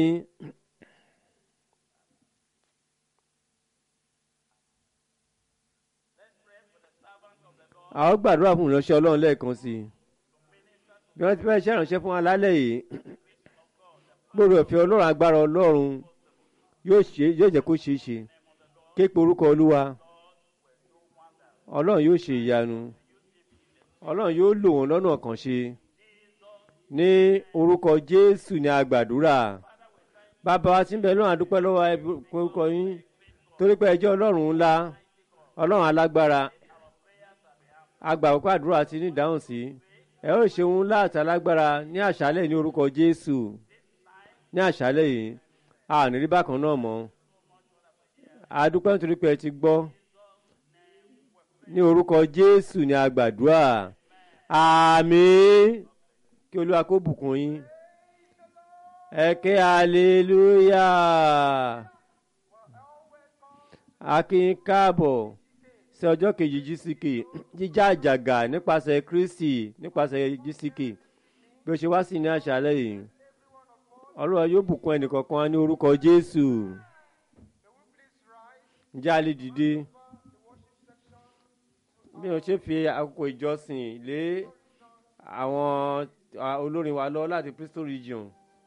àwọn gbàdúrà fún ìránṣẹ́ ọlọ́run lẹ́ẹ̀kan sí i bí wọ́n ti fẹ́ ṣe ìránṣẹ́ fún wa lálẹ́ yìí gbòòrò ẹ̀fẹ́ ọlọ́run agbára ọlọ́run yóò ṣe yóò jẹ́ kó ṣe é ṣe képe orúkọ olúwa ọlọ́run yóò ṣe ìyanu ọlọ́run yóò lò wọ́n lọ́nà kan ṣe ní orúkọ jésù ní agbàdúrà bàbá wa tí ń bẹ lọ́run àdúpẹ́ lọ́wọ́ orúkọ yín torí pé ẹjọ́ ọlọ́run ńlá ọlọ́run alágbára agbàwọ́pẹ́ àdúrà ti ní ìdáhùn sí ẹ ó ṣe ohun láàtà lágbára ní àṣálẹ̀ ní orúkọ jésù ní àṣálẹ̀ yìí a ní rí bákan náà mọ́ adúpẹ́ nítorí pé ẹ ti gbọ́ ní orúkọ jésù ní agbàdúrà àmín kí olúwa kó bùkún yín ẹ ké aleluya akin káàbọ̀ sí ọjọ́ kejì gck jíjá àjàgà nípasẹ̀ kristi nípasẹ̀ gck bí ó ṣe wá sí ní àṣálẹ̀ yìí ọlọ́run yóò bùkún ẹnìkọ̀ọ̀kan ní orúkọ jésù ǹjẹ́ a lè dìde bí wọ́n ṣe fi àkókò ìjọsìn lé àwọn olórin wa lọ láti bristol region.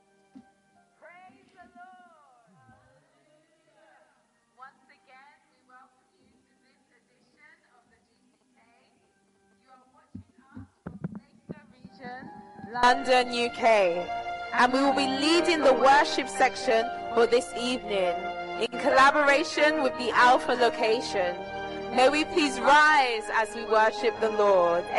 Once again, we welcome you to this edition of the GCK. You are watching us from Leicester Region, London, UK. And we will be leading the worship section for this evening in collaboration with the Alpha location. May we please rise as we worship the Lord.